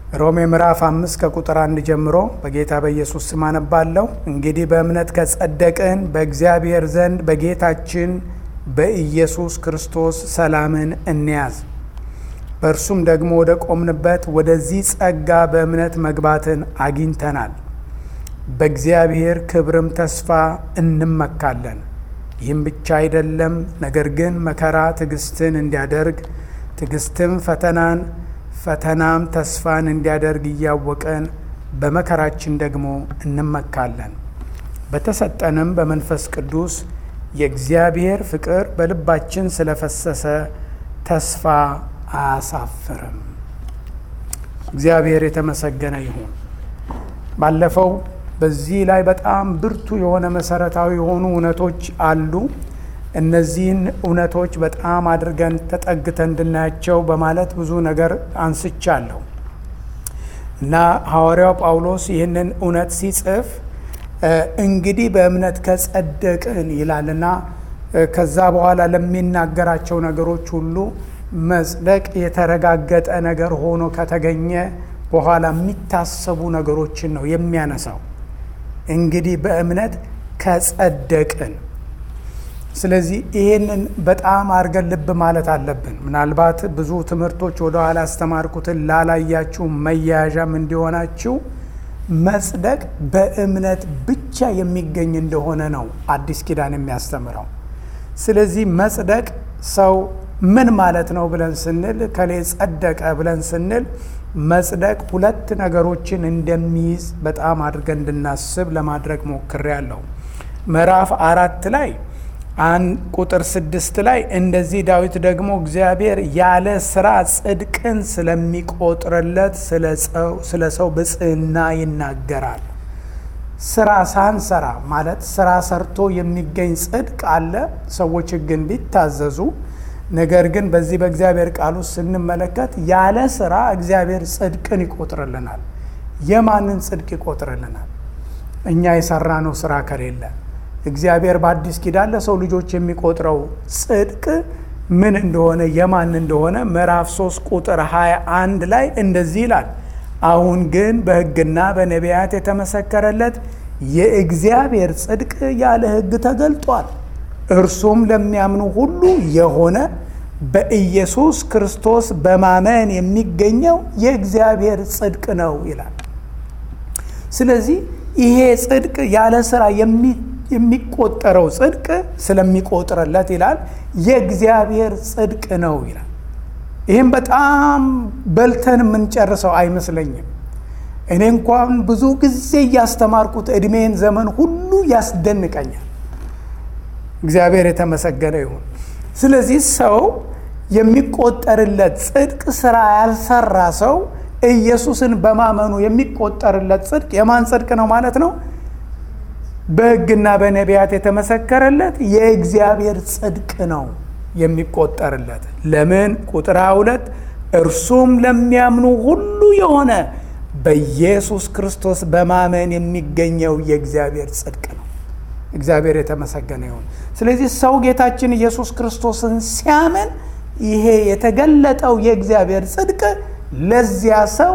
ሮሜ ምዕራፍ አምስት ከቁጥር አንድ ጀምሮ በጌታ በኢየሱስ ስም አነባለሁ። እንግዲህ በእምነት ከጸደቅን በእግዚአብሔር ዘንድ በጌታችን በኢየሱስ ክርስቶስ ሰላምን እንያዝ። በእርሱም ደግሞ ወደ ቆምንበት ወደዚህ ጸጋ በእምነት መግባትን አግኝተናል። በእግዚአብሔር ክብርም ተስፋ እንመካለን። ይህም ብቻ አይደለም፣ ነገር ግን መከራ ትዕግስትን እንዲያደርግ፣ ትዕግስትም ፈተናን፣ ፈተናም ተስፋን እንዲያደርግ እያወቀን በመከራችን ደግሞ እንመካለን። በተሰጠንም በመንፈስ ቅዱስ የእግዚአብሔር ፍቅር በልባችን ስለፈሰሰ ተስፋ አያሳፍርም። እግዚአብሔር የተመሰገነ ይሁን። ባለፈው በዚህ ላይ በጣም ብርቱ የሆነ መሰረታዊ የሆኑ እውነቶች አሉ። እነዚህን እውነቶች በጣም አድርገን ተጠግተን እንድናያቸው በማለት ብዙ ነገር አንስቻለሁ እና ሐዋርያው ጳውሎስ ይህንን እውነት ሲጽፍ እንግዲህ በእምነት ከጸደቅን ይላልና ከዛ በኋላ ለሚናገራቸው ነገሮች ሁሉ መጽደቅ የተረጋገጠ ነገር ሆኖ ከተገኘ በኋላ የሚታሰቡ ነገሮችን ነው የሚያነሳው። እንግዲህ በእምነት ከጸደቅን። ስለዚህ ይሄንን በጣም አድርገን ልብ ማለት አለብን። ምናልባት ብዙ ትምህርቶች ወደኋላ ያስተማርኩትን ላላያችሁ መያያዣም እንዲሆናችሁ መጽደቅ በእምነት ብቻ የሚገኝ እንደሆነ ነው አዲስ ኪዳን የሚያስተምረው። ስለዚህ መጽደቅ ሰው ምን ማለት ነው ብለን ስንል ከሌ ጸደቀ ብለን ስንል መጽደቅ ሁለት ነገሮችን እንደሚይዝ በጣም አድርገን እንድናስብ ለማድረግ ሞክሬያለሁ። ምዕራፍ አራት ላይ አንድ ቁጥር ስድስት ላይ እንደዚህ ዳዊት ደግሞ እግዚአብሔር ያለ ስራ ጽድቅን ስለሚቆጥርለት ስለ ሰው ብጽዕና ይናገራል። ስራ ሳንሰራ ማለት ስራ ሰርቶ የሚገኝ ጽድቅ አለ፣ ሰዎች ሕግን ቢታዘዙ ነገር ግን በዚህ በእግዚአብሔር ቃል ውስጥ ስንመለከት ያለ ስራ እግዚአብሔር ጽድቅን ይቆጥርልናል። የማንን ጽድቅ ይቆጥርልናል? እኛ የሰራነው ስራ ከሌለ እግዚአብሔር በአዲስ ኪዳን ለሰው ልጆች የሚቆጥረው ጽድቅ ምን እንደሆነ የማን እንደሆነ ምዕራፍ 3 ቁጥር 21 ላይ እንደዚህ ይላል። አሁን ግን በሕግና በነቢያት የተመሰከረለት የእግዚአብሔር ጽድቅ ያለ ሕግ ተገልጧል እርሱም ለሚያምኑ ሁሉ የሆነ በኢየሱስ ክርስቶስ በማመን የሚገኘው የእግዚአብሔር ጽድቅ ነው ይላል። ስለዚህ ይሄ ጽድቅ ያለ ስራ የሚቆጠረው ጽድቅ ስለሚቆጥርለት ይላል የእግዚአብሔር ጽድቅ ነው ይላል። ይህም በጣም በልተን የምንጨርሰው አይመስለኝም። እኔ እንኳን ብዙ ጊዜ እያስተማርኩት ዕድሜን ዘመን ሁሉ ያስደንቀኛል። እግዚአብሔር የተመሰገነ ይሁን። ስለዚህ ሰው የሚቆጠርለት ጽድቅ ስራ ያልሰራ ሰው ኢየሱስን በማመኑ የሚቆጠርለት ጽድቅ የማን ጽድቅ ነው ማለት ነው? በሕግና በነቢያት የተመሰከረለት የእግዚአብሔር ጽድቅ ነው የሚቆጠርለት። ለምን? ቁጥር 22 እርሱም ለሚያምኑ ሁሉ የሆነ በኢየሱስ ክርስቶስ በማመን የሚገኘው የእግዚአብሔር ጽድቅ ነው። እግዚአብሔር የተመሰገነ ይሁን። ስለዚህ ሰው ጌታችን ኢየሱስ ክርስቶስን ሲያምን ይሄ የተገለጠው የእግዚአብሔር ጽድቅ ለዚያ ሰው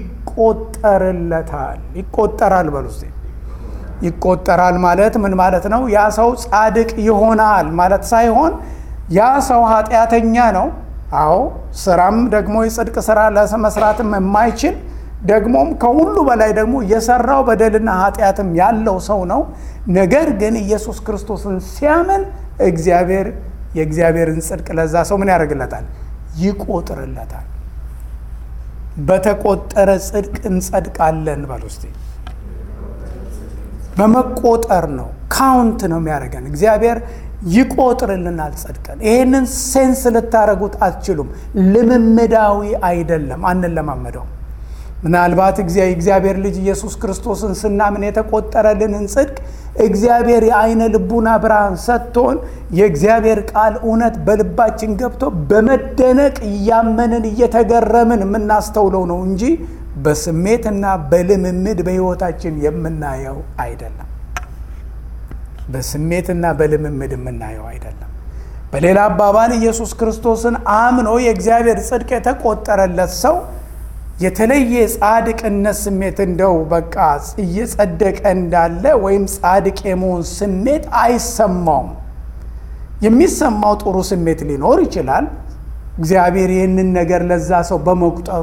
ይቆጠርለታል። ይቆጠራል በሉ እስቲ። ይቆጠራል ማለት ምን ማለት ነው? ያ ሰው ጻድቅ ይሆናል ማለት ሳይሆን ያ ሰው ኃጢአተኛ ነው። አዎ ስራም ደግሞ የጽድቅ ስራ ለመስራትም የማይችል ደግሞም ከሁሉ በላይ ደግሞ የሰራው በደልና ኃጢአትም ያለው ሰው ነው። ነገር ግን ኢየሱስ ክርስቶስን ሲያምን እግዚአብሔር የእግዚአብሔርን ጽድቅ ለዛ ሰው ምን ያደርግለታል? ይቆጥርለታል። በተቆጠረ ጽድቅ እንጸድቃለን በሉ እስቲ። በመቆጠር ነው፣ ካውንት ነው የሚያደርገን እግዚአብሔር ይቆጥርልናል ጽድቅን። ይህንን ሴንስ ልታደርጉት አትችሉም። ልምምዳዊ አይደለም፣ አንለማመደው ምናልባት የእግዚአብሔር ልጅ ኢየሱስ ክርስቶስን ስናምን የተቆጠረልንን ጽድቅ እግዚአብሔር የአይነ ልቡና ብርሃን ሰጥቶን የእግዚአብሔር ቃል እውነት በልባችን ገብቶ በመደነቅ እያመንን እየተገረምን የምናስተውለው ነው እንጂ በስሜትና በልምምድ በሕይወታችን የምናየው አይደለም። በስሜትና በልምምድ የምናየው አይደለም። በሌላ አባባል ኢየሱስ ክርስቶስን አምኖ የእግዚአብሔር ጽድቅ የተቆጠረለት ሰው የተለየ የጻድቅነት ስሜት እንደው በቃ እየጸደቀ እንዳለ ወይም ጻድቅ የመሆን ስሜት አይሰማውም። የሚሰማው ጥሩ ስሜት ሊኖር ይችላል። እግዚአብሔር ይህንን ነገር ለዛ ሰው በመቁጠሩ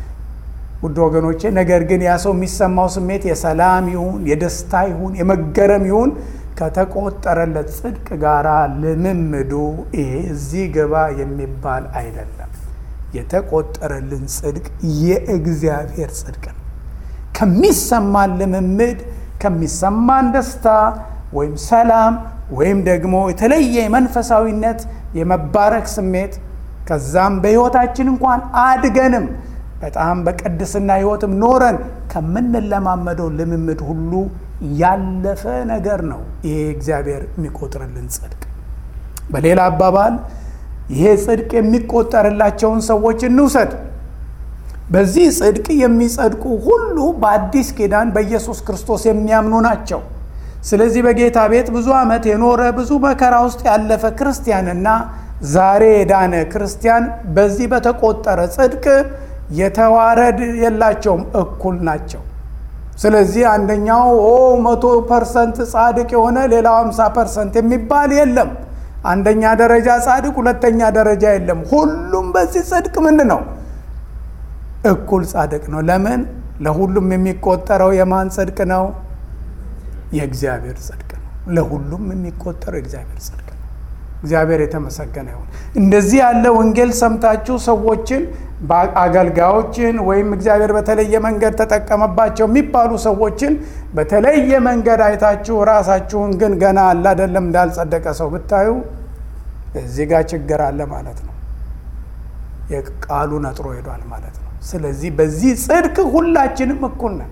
ውድ ወገኖቼ፣ ነገር ግን ያ ሰው የሚሰማው ስሜት የሰላም ይሁን የደስታ ይሁን የመገረም ይሁን ከተቆጠረለት ጽድቅ ጋር ልምምዱ ይሄ እዚህ ገባ የሚባል አይደለም። የተቆጠረልን ጽድቅ የእግዚአብሔር ጽድቅ ነው። ከሚሰማን ልምምድ ከሚሰማን ደስታ ወይም ሰላም ወይም ደግሞ የተለየ የመንፈሳዊነት የመባረክ ስሜት ከዛም በሕይወታችን እንኳን አድገንም በጣም በቅድስና ሕይወትም ኖረን ከምንለማመደው ልምምድ ሁሉ ያለፈ ነገር ነው ይሄ እግዚአብሔር የሚቆጥርልን ጽድቅ። በሌላ አባባል ይሄ ጽድቅ የሚቆጠርላቸውን ሰዎች እንውሰድ። በዚህ ጽድቅ የሚጸድቁ ሁሉ በአዲስ ኪዳን በኢየሱስ ክርስቶስ የሚያምኑ ናቸው። ስለዚህ በጌታ ቤት ብዙ ዓመት የኖረ ብዙ መከራ ውስጥ ያለፈ ክርስቲያንና ዛሬ የዳነ ክርስቲያን በዚህ በተቆጠረ ጽድቅ የተዋረድ የላቸውም፣ እኩል ናቸው። ስለዚህ አንደኛው ኦ መቶ ፐርሰንት ጻድቅ የሆነ ሌላው ሃምሳ ፐርሰንት የሚባል የለም። አንደኛ ደረጃ ጻድቅ፣ ሁለተኛ ደረጃ የለም። ሁሉም በዚህ ጽድቅ ምን ነው? እኩል ጻድቅ ነው። ለምን? ለሁሉም የሚቆጠረው የማን ጽድቅ ነው? የእግዚአብሔር ጽድቅ ነው። ለሁሉም የሚቆጠረው የእግዚአብሔር ጽድቅ ነው። እግዚአብሔር የተመሰገነ ይሁን። እንደዚህ ያለ ወንጌል ሰምታችሁ ሰዎችን አገልጋዮችን ወይም እግዚአብሔር በተለየ መንገድ ተጠቀመባቸው የሚባሉ ሰዎችን በተለየ መንገድ አይታችሁ ራሳችሁን ግን ገና አለ አይደለም እንዳልጸደቀ ሰው ብታዩ እዚህ ጋር ችግር አለ ማለት ነው። የቃሉ ነጥሮ ሄዷል ማለት ነው። ስለዚህ በዚህ ጽድቅ ሁላችንም እኩል ነን።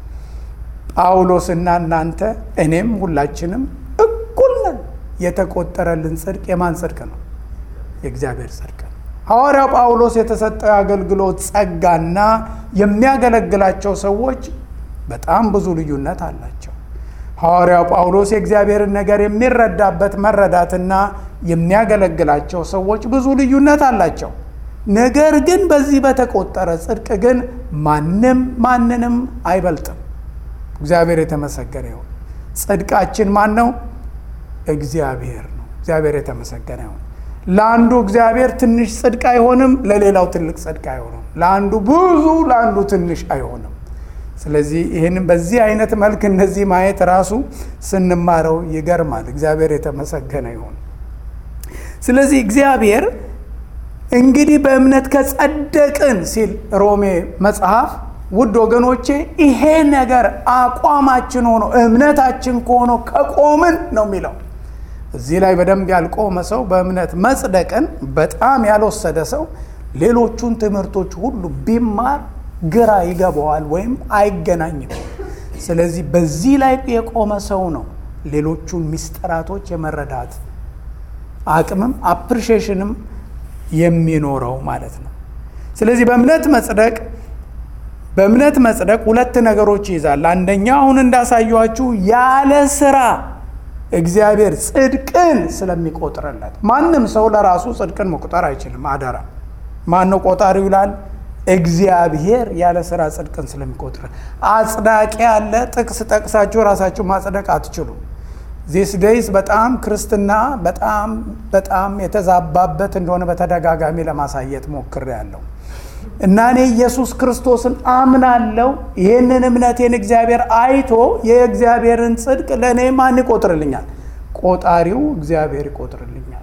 ጳውሎስና እናንተ እኔም ሁላችንም እኩል ነን። የተቆጠረልን ጽድቅ የማን ጽድቅ ነው? የእግዚአብሔር ጽድቅ ነው። ሐዋርያው ጳውሎስ የተሰጠው የአገልግሎት ጸጋና የሚያገለግላቸው ሰዎች በጣም ብዙ ልዩነት አላቸው። ሐዋርያው ጳውሎስ የእግዚአብሔርን ነገር የሚረዳበት መረዳትና የሚያገለግላቸው ሰዎች ብዙ ልዩነት አላቸው። ነገር ግን በዚህ በተቆጠረ ጽድቅ ግን ማንም ማንንም አይበልጥም። እግዚአብሔር የተመሰገነ ይሁን። ጽድቃችን ማን ነው? እግዚአብሔር ነው። እግዚአብሔር የተመሰገነ ይሁን። ለአንዱ እግዚአብሔር ትንሽ ጽድቅ አይሆንም፣ ለሌላው ትልቅ ጽድቅ አይሆንም። ለአንዱ ብዙ፣ ለአንዱ ትንሽ አይሆንም። ስለዚህ ይህን በዚህ አይነት መልክ እነዚህ ማየት ራሱ ስንማረው ይገርማል። እግዚአብሔር የተመሰገነ ይሁን። ስለዚህ እግዚአብሔር እንግዲህ በእምነት ከጸደቅን ሲል ሮሜ መጽሐፍ ውድ ወገኖቼ ይሄ ነገር አቋማችን ሆኖ እምነታችን ከሆኖ ከቆምን ነው የሚለው። እዚህ ላይ በደንብ ያልቆመ ሰው በእምነት መጽደቅን በጣም ያልወሰደ ሰው ሌሎቹን ትምህርቶች ሁሉ ቢማር ግራ ይገባዋል ወይም አይገናኝም። ስለዚህ በዚህ ላይ የቆመ ሰው ነው ሌሎቹን ሚስጥራቶች የመረዳት አቅምም አፕሪሺዬሽንም የሚኖረው ማለት ነው። ስለዚህ በእምነት መጽደቅ በእምነት መጽደቅ ሁለት ነገሮች ይይዛል። አንደኛው አሁን እንዳሳየኋችሁ ያለ ስራ እግዚአብሔር ጽድቅን ስለሚቆጥርለት ማንም ሰው ለራሱ ጽድቅን መቁጠር አይችልም። አደራ ማን ነው ቆጣሪው ይላል? እግዚአብሔር ያለ ስራ ጽድቅን ስለሚቆጥር አጽዳቂ ያለ ጥቅስ ጠቅሳችሁ ራሳችሁ ማጽደቅ አትችሉም። ዚስ ዴይስ በጣም ክርስትና በጣም በጣም የተዛባበት እንደሆነ በተደጋጋሚ ለማሳየት ሞክሬያለሁ። እና እኔ ኢየሱስ ክርስቶስን አምናለሁ። ይህንን እምነቴን እግዚአብሔር አይቶ የእግዚአብሔርን ጽድቅ ለእኔ ማን ይቆጥርልኛል? ቆጣሪው እግዚአብሔር ይቆጥርልኛል።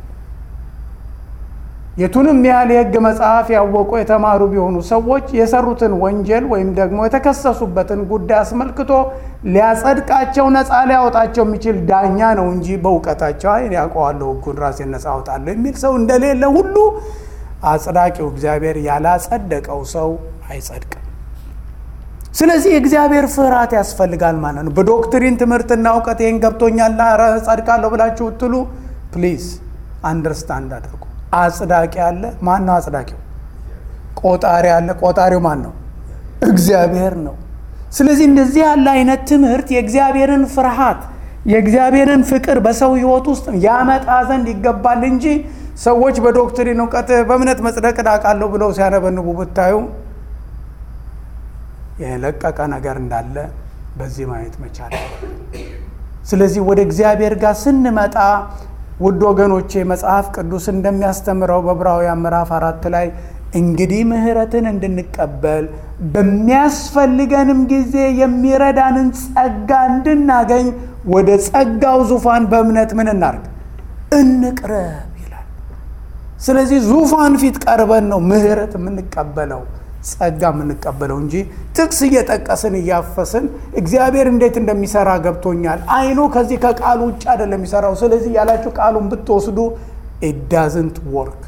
የቱንም ያህል የሕግ መጽሐፍ ያወቁ የተማሩ ቢሆኑ ሰዎች የሰሩትን ወንጀል ወይም ደግሞ የተከሰሱበትን ጉዳይ አስመልክቶ ሊያጸድቃቸው ነፃ ሊያወጣቸው የሚችል ዳኛ ነው እንጂ በእውቀታቸው አይ ያውቀዋለሁ ሕጉን ራሴን ነፃ አወጣለሁ የሚል ሰው እንደሌለ ሁሉ አጽዳቂው እግዚአብሔር ያላጸደቀው ሰው አይጸድቅም። ስለዚህ የእግዚአብሔር ፍርሃት ያስፈልጋል ማለት ነው። በዶክትሪን ትምህርትና እውቀት ይህን ገብቶኛል ጸድቃለሁ ብላችሁ ትሉ ፕሊዝ አንደርስታንድ አድርጉ። አጽዳቂ አለ። ማን ነው አጽዳቂው? ቆጣሪ አለ። ቆጣሪው ማን ነው? እግዚአብሔር ነው። ስለዚህ እንደዚህ ያለ አይነት ትምህርት የእግዚአብሔርን ፍርሃት የእግዚአብሔርን ፍቅር በሰው ሕይወት ውስጥ ያመጣ ዘንድ ይገባል እንጂ ሰዎች በዶክትሪን እውቀት በእምነት መጽደቅ እዳቃለሁ ብለው ሲያነበንቡ ብታዩ የለቀቀ ነገር እንዳለ በዚህ ማየት መቻል። ስለዚህ ወደ እግዚአብሔር ጋር ስንመጣ ውድ ወገኖቼ መጽሐፍ ቅዱስ እንደሚያስተምረው በዕብራውያን ምዕራፍ አራት ላይ እንግዲህ ምሕረትን እንድንቀበል በሚያስፈልገንም ጊዜ የሚረዳንን ጸጋ እንድናገኝ ወደ ጸጋው ዙፋን በእምነት ምን እናርግ? እንቅረብ ይላል። ስለዚህ ዙፋን ፊት ቀርበን ነው ምሕረት የምንቀበለው ጸጋ የምንቀበለው እንጂ ጥቅስ እየጠቀስን እያፈስን እግዚአብሔር እንዴት እንደሚሰራ ገብቶኛል፣ አይኑ ከዚህ ከቃሉ ውጭ አይደለም የሚሰራው። ስለዚህ ያላችሁ ቃሉን ብትወስዱ ኢት ዳዝንት ወርክ።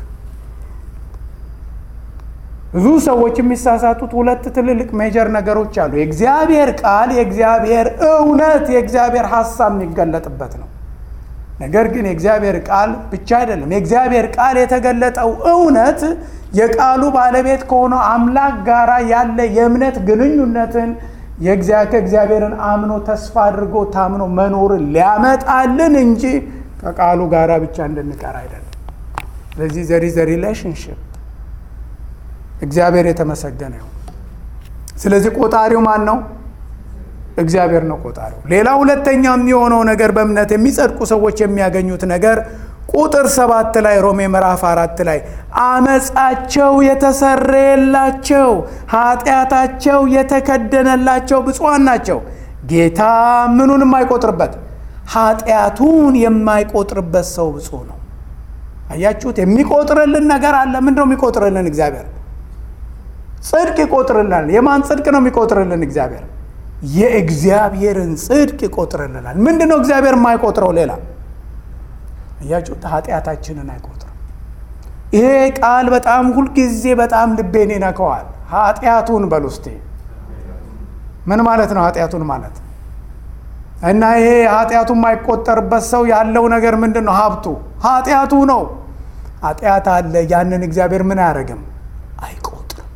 ብዙ ሰዎች የሚሳሳቱት ሁለት ትልልቅ ሜጀር ነገሮች አሉ። የእግዚአብሔር ቃል የእግዚአብሔር እውነት የእግዚአብሔር ሀሳብ የሚገለጥበት ነው። ነገር ግን የእግዚአብሔር ቃል ብቻ አይደለም። የእግዚአብሔር ቃል የተገለጠው እውነት የቃሉ ባለቤት ከሆነው አምላክ ጋር ያለ የእምነት ግንኙነትን ከእግዚአብሔርን አምኖ ተስፋ አድርጎ ታምኖ መኖርን ሊያመጣልን እንጂ ከቃሉ ጋር ብቻ እንድንቀር አይደለም። ስለዚህ ዘሪ ዘ ሪሌሽንሽፕ እግዚአብሔር የተመሰገነ ይሁን። ስለዚህ ቆጣሪው ማን ነው? እግዚአብሔር ነው ቆጣሪው። ሌላ ሁለተኛ የሚሆነው ነገር በእምነት የሚጸድቁ ሰዎች የሚያገኙት ነገር ቁጥር ሰባት ላይ ሮሜ ምዕራፍ አራት ላይ አመፃቸው የተሰረየላቸው ኃጢአታቸው የተከደነላቸው ብፁዓን ናቸው። ጌታ ምኑን የማይቆጥርበት ኃጢአቱን የማይቆጥርበት ሰው ብፁዕ ነው። አያችሁት? የሚቆጥርልን ነገር አለ። ምንድን ነው የሚቆጥርልን? እግዚአብሔር ጽድቅ ይቆጥርልናል። የማን ጽድቅ ነው የሚቆጥርልን? እግዚአብሔር የእግዚአብሔርን ጽድቅ ይቆጥርልናል። ምንድን ነው እግዚአብሔር የማይቆጥረው? ሌላ እያችሁት ኃጢአታችንን አይቆጥርም። ይሄ ቃል በጣም ሁልጊዜ በጣም ልቤን ይነከዋል። ኃጢአቱን በል ውስጤ ምን ማለት ነው? ኃጢአቱን ማለት እና ይሄ ኃጢአቱ የማይቆጠርበት ሰው ያለው ነገር ምንድን ነው? ሀብቱ ኃጢአቱ ነው። ኃጢአት አለ። ያንን እግዚአብሔር ምን አያደርግም? አይቆጥርም።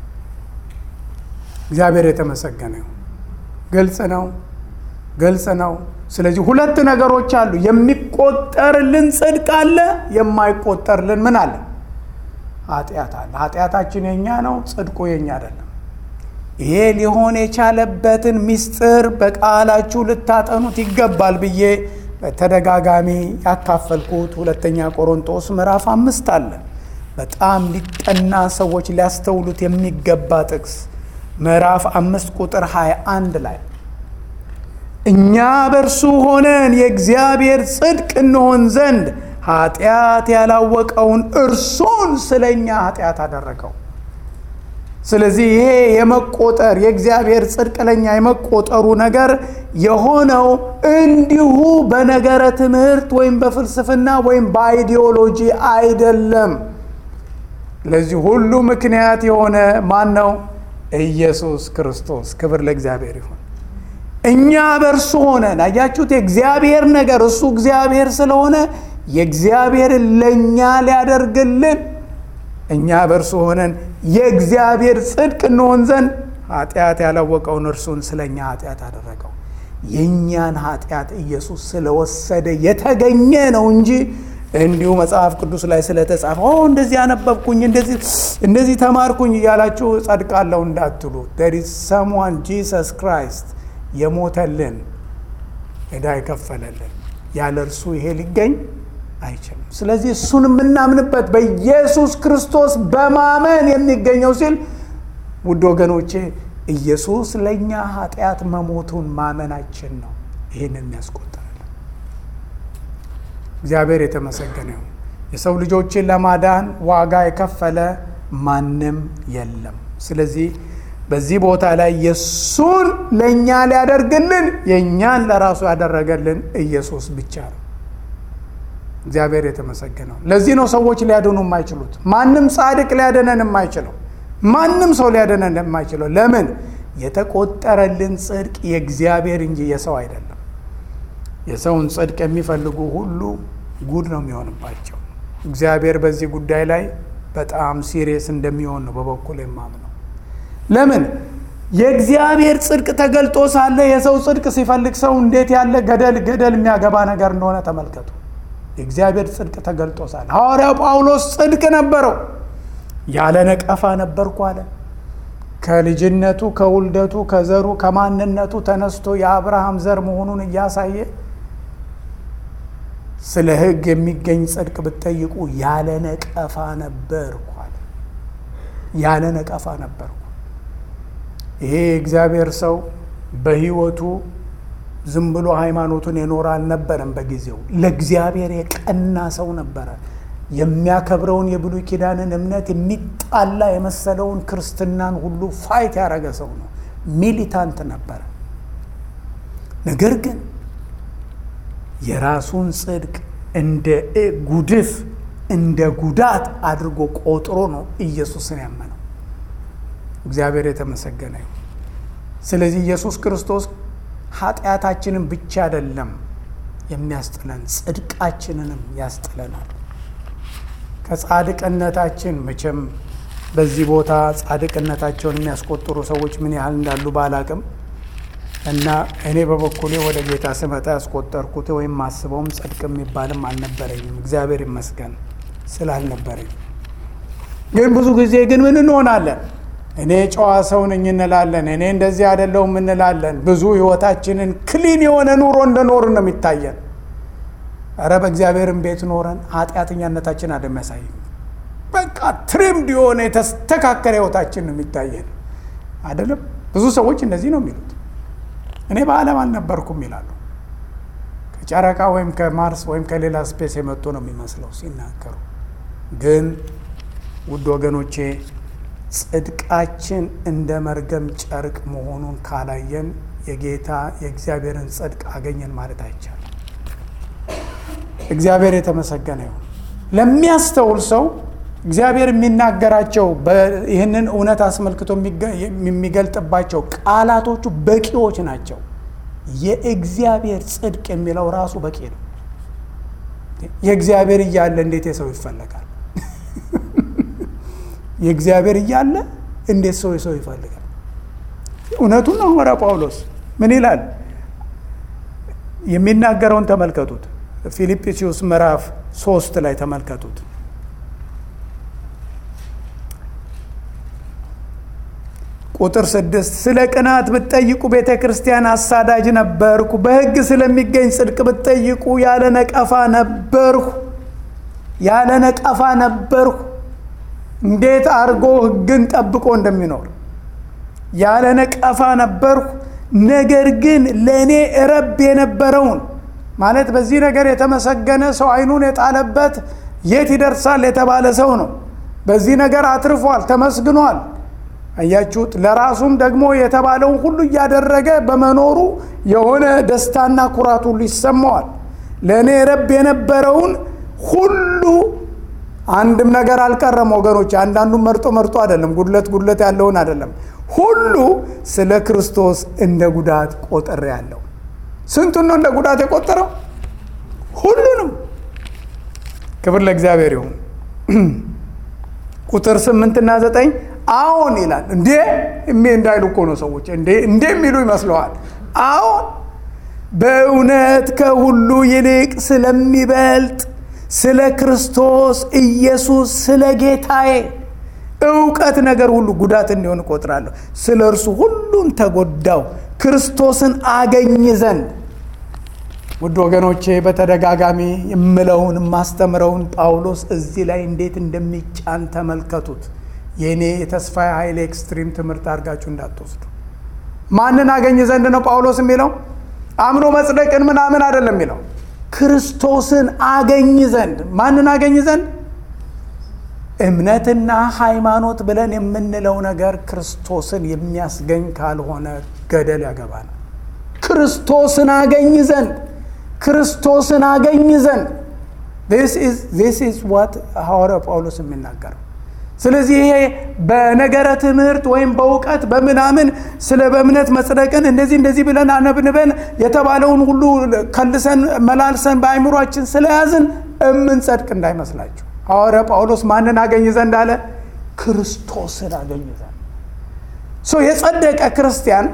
እግዚአብሔር የተመሰገነ ይሁን። ግልጽ ነው፣ ግልጽ ነው። ስለዚህ ሁለት ነገሮች አሉ። የሚቆጠርልን ጽድቅ አለ፣ የማይቆጠርልን ምን አለ? ኃጢአት አለ። ኃጢአታችን የኛ ነው፣ ጽድቁ የኛ አይደለም። ይሄ ሊሆን የቻለበትን ምስጢር በቃላችሁ ልታጠኑት ይገባል ብዬ በተደጋጋሚ ያካፈልኩት ሁለተኛ ቆሮንቶስ ምዕራፍ አምስት አለ። በጣም ሊጠና ሰዎች ሊያስተውሉት የሚገባ ጥቅስ ምዕራፍ አምስት ቁጥር 21 ላይ እኛ በእርሱ ሆነን የእግዚአብሔር ጽድቅ እንሆን ዘንድ ኃጢአት ያላወቀውን እርሱን ስለ እኛ ኃጢአት አደረገው። ስለዚህ ይሄ የመቆጠር የእግዚአብሔር ጽድቅ ለኛ የመቆጠሩ ነገር የሆነው እንዲሁ በነገረ ትምህርት ወይም በፍልስፍና ወይም በአይዲዮሎጂ አይደለም። ለዚህ ሁሉ ምክንያት የሆነ ማን ነው? ኢየሱስ ክርስቶስ። ክብር ለእግዚአብሔር ይሁን። እኛ በእርሱ ሆነን አያችሁት፣ የእግዚአብሔር ነገር እሱ እግዚአብሔር ስለሆነ የእግዚአብሔርን ለእኛ ሊያደርግልን እኛ በእርሱ ሆነን የእግዚአብሔር ጽድቅ እንሆን ዘንድ ኃጢአት ያላወቀውን እርሱን ስለ እኛ ኃጢአት አደረገው። የእኛን ኃጢአት ኢየሱስ ስለወሰደ የተገኘ ነው እንጂ እንዲሁ መጽሐፍ ቅዱስ ላይ ስለተጻፈ እንደዚህ ያነበብኩኝ እንደዚህ ተማርኩኝ እያላችሁ ጸድቃለሁ እንዳትሉ። ዴር ኢዝ ሰምዋን ጂሰስ ክራይስት የሞተልን ዕዳ የከፈለልን ያለ እርሱ ይሄ ሊገኝ አይችልም። ስለዚህ እሱን የምናምንበት በኢየሱስ ክርስቶስ በማመን የሚገኘው ሲል ውድ ወገኖቼ ኢየሱስ ለእኛ ኃጢአት መሞቱን ማመናችን ነው ይህንን የሚያስቆጥርልን። እግዚአብሔር የተመሰገነ ይሁን። የሰው ልጆችን ለማዳን ዋጋ የከፈለ ማንም የለም። ስለዚህ በዚህ ቦታ ላይ የእሱን ለእኛ ሊያደርግልን የእኛን ለራሱ ያደረገልን ኢየሱስ ብቻ ነው። እግዚአብሔር የተመሰገነው። ለዚህ ነው ሰዎች ሊያድኑ የማይችሉት። ማንም ጻድቅ ሊያደነን የማይችለው፣ ማንም ሰው ሊያደነን የማይችለው። ለምን? የተቆጠረልን ጽድቅ የእግዚአብሔር እንጂ የሰው አይደለም። የሰውን ጽድቅ የሚፈልጉ ሁሉ ጉድ ነው የሚሆንባቸው። እግዚአብሔር በዚህ ጉዳይ ላይ በጣም ሲሪየስ እንደሚሆን ነው በበኩል የማምነው። ለምን? የእግዚአብሔር ጽድቅ ተገልጦ ሳለ የሰው ጽድቅ ሲፈልግ ሰው እንዴት ያለ ገደል ገደል የሚያገባ ነገር እንደሆነ ተመልከቱ። የእግዚአብሔር ጽድቅ ተገልጦ ሳለ ሐዋርያው ጳውሎስ ጽድቅ ነበረው፣ ያለ ነቀፋ ነበርኩ አለ። ከልጅነቱ ከውልደቱ ከዘሩ ከማንነቱ ተነስቶ የአብርሃም ዘር መሆኑን እያሳየ ስለ ሕግ የሚገኝ ጽድቅ ብትጠይቁ ያለ ነቀፋ ነበርኩ አለ። ያለ ነቀፋ ነበርኩ። ይሄ የእግዚአብሔር ሰው በሕይወቱ ዝም ብሎ ሃይማኖቱን የኖረ አልነበረም። በጊዜው ለእግዚአብሔር የቀና ሰው ነበረ። የሚያከብረውን የብሉይ ኪዳንን እምነት የሚጣላ የመሰለውን ክርስትናን ሁሉ ፋይት ያደረገ ሰው ነው። ሚሊታንት ነበረ። ነገር ግን የራሱን ጽድቅ እንደ ጉድፍ እንደ ጉዳት አድርጎ ቆጥሮ ነው ኢየሱስን ያመነው። እግዚአብሔር የተመሰገነ ይሁን። ስለዚህ ኢየሱስ ክርስቶስ ኃጢአታችንን ብቻ አይደለም የሚያስጥለን ጽድቃችንንም ያስጥለናል። ከጻድቅነታችን መቼም በዚህ ቦታ ጻድቅነታቸውን የሚያስቆጥሩ ሰዎች ምን ያህል እንዳሉ ባላቅም እና እኔ በበኩሌ ወደ ጌታ ስመጣ ያስቆጠርኩት ወይም ማስበውም ጽድቅ የሚባልም አልነበረኝም። እግዚአብሔር ይመስገን ስላልነበረኝ። ግን ብዙ ጊዜ ግን ምን እንሆናለን? እኔ ጨዋ ሰው ነኝ እንላለን። እኔ እንደዚህ አይደለሁም እንላለን። ብዙ ህይወታችንን ክሊን የሆነ ኑሮ እንደኖርን ነው የሚታየን። እረ በእግዚአብሔርን ቤት ኖረን ኃጢአተኛነታችን አደሚያሳይ በቃ ትሪምድ የሆነ የተስተካከለ ህይወታችን ነው የሚታየን አይደለም። ብዙ ሰዎች እንደዚህ ነው የሚሉት። እኔ በዓለም አልነበርኩም ይላሉ። ከጨረቃ ወይም ከማርስ ወይም ከሌላ ስፔስ የመጡ ነው የሚመስለው ሲናገሩ። ግን ውድ ወገኖቼ ጽድቃችን እንደ መርገም ጨርቅ መሆኑን ካላየን የጌታ የእግዚአብሔርን ጽድቅ አገኘን ማለት አይቻልም። እግዚአብሔር የተመሰገነ ይሁን። ለሚያስተውል ሰው እግዚአብሔር የሚናገራቸው ይህንን እውነት አስመልክቶ የሚገልጥባቸው ቃላቶቹ በቂዎች ናቸው። የእግዚአብሔር ጽድቅ የሚለው ራሱ በቂ ነው። የእግዚአብሔር እያለ እንዴት የሰው ይፈለጋል? የእግዚአብሔር እያለ እንዴት ሰው የሰው ይፈልጋል? እውነቱን ነው። ሐዋርያ ጳውሎስ ምን ይላል? የሚናገረውን ተመልከቱት። ፊልጵስዩስ ምዕራፍ ሶስት ላይ ተመልከቱት። ቁጥር ስድስት ስለ ቅናት ብትጠይቁ ቤተ ክርስቲያን አሳዳጅ ነበርኩ። በሕግ ስለሚገኝ ጽድቅ ብትጠይቁ ያለ ነቀፋ ነበርሁ። ያለ ነቀፋ ነበርሁ። እንዴት አድርጎ ሕግን ጠብቆ እንደሚኖር ያለ ነቀፋ ነበርሁ። ነገር ግን ለእኔ ረብ የነበረውን ማለት በዚህ ነገር የተመሰገነ ሰው አይኑን የጣለበት የት ይደርሳል የተባለ ሰው ነው። በዚህ ነገር አትርፏል፣ ተመስግኗል። አያችሁት? ለራሱም ደግሞ የተባለውን ሁሉ እያደረገ በመኖሩ የሆነ ደስታና ኩራት ሁሉ ይሰማዋል። ለእኔ ረብ የነበረውን ሁሉ አንድም ነገር አልቀረም ወገኖች። አንዳንዱም መርጦ መርጦ አይደለም፣ ጉድለት ጉድለት ያለውን አይደለም። ሁሉ ስለ ክርስቶስ እንደ ጉዳት ቆጥሬ ያለው ስንቱን ነው እንደ ጉዳት የቆጠረው? ሁሉንም። ክብር ለእግዚአብሔር ይሁን። ቁጥር ስምንትና ዘጠኝ አዎን ይላል። እንዴ እሜ እንዳይሉ እኮ ነው ሰዎች እንዴ እንዴ የሚሉ ይመስለዋል። አዎን በእውነት ከሁሉ ይልቅ ስለሚበልጥ ስለ ክርስቶስ ኢየሱስ ስለ ጌታዬ እውቀት ነገር ሁሉ ጉዳት እንዲሆን እቆጥራለሁ። ስለ እርሱ ሁሉን ተጎዳው ክርስቶስን አገኝ ዘንድ። ውድ ወገኖቼ በተደጋጋሚ የምለውን የማስተምረውን ጳውሎስ እዚህ ላይ እንዴት እንደሚጫን ተመልከቱት። የእኔ የተስፋ ኃይል ኤክስትሪም ትምህርት አድርጋችሁ እንዳትወስዱ። ማንን አገኝ ዘንድ ነው ጳውሎስ የሚለው? አምኖ መጽደቅን ምናምን አይደለም የሚለው ክርስቶስን አገኝ ዘንድ። ማንን አገኝ ዘንድ? እምነትና ሃይማኖት ብለን የምንለው ነገር ክርስቶስን የሚያስገኝ ካልሆነ ገደል ያገባናል። ክርስቶስን አገኝ ዘንድ ክርስቶስን አገኝ ዘንድ ዚስ ኢዝ ዋት ሐዋርያው ጳውሎስ የሚናገረው። ስለዚህ ይሄ በነገረ ትምህርት ወይም በእውቀት በምናምን ስለ በእምነት መጽደቅን እንደዚህ እንደዚህ ብለን አነብንበን የተባለውን ሁሉ ከልሰን መላልሰን በአይምሯችን ስለያዝን እምንጸድቅ እንዳይመስላችሁ። ሐዋርያ ጳውሎስ ማንን አገኝ ዘንድ አለ? ክርስቶስን አገኝ ዘንድ። ሶ የጸደቀ ክርስቲያን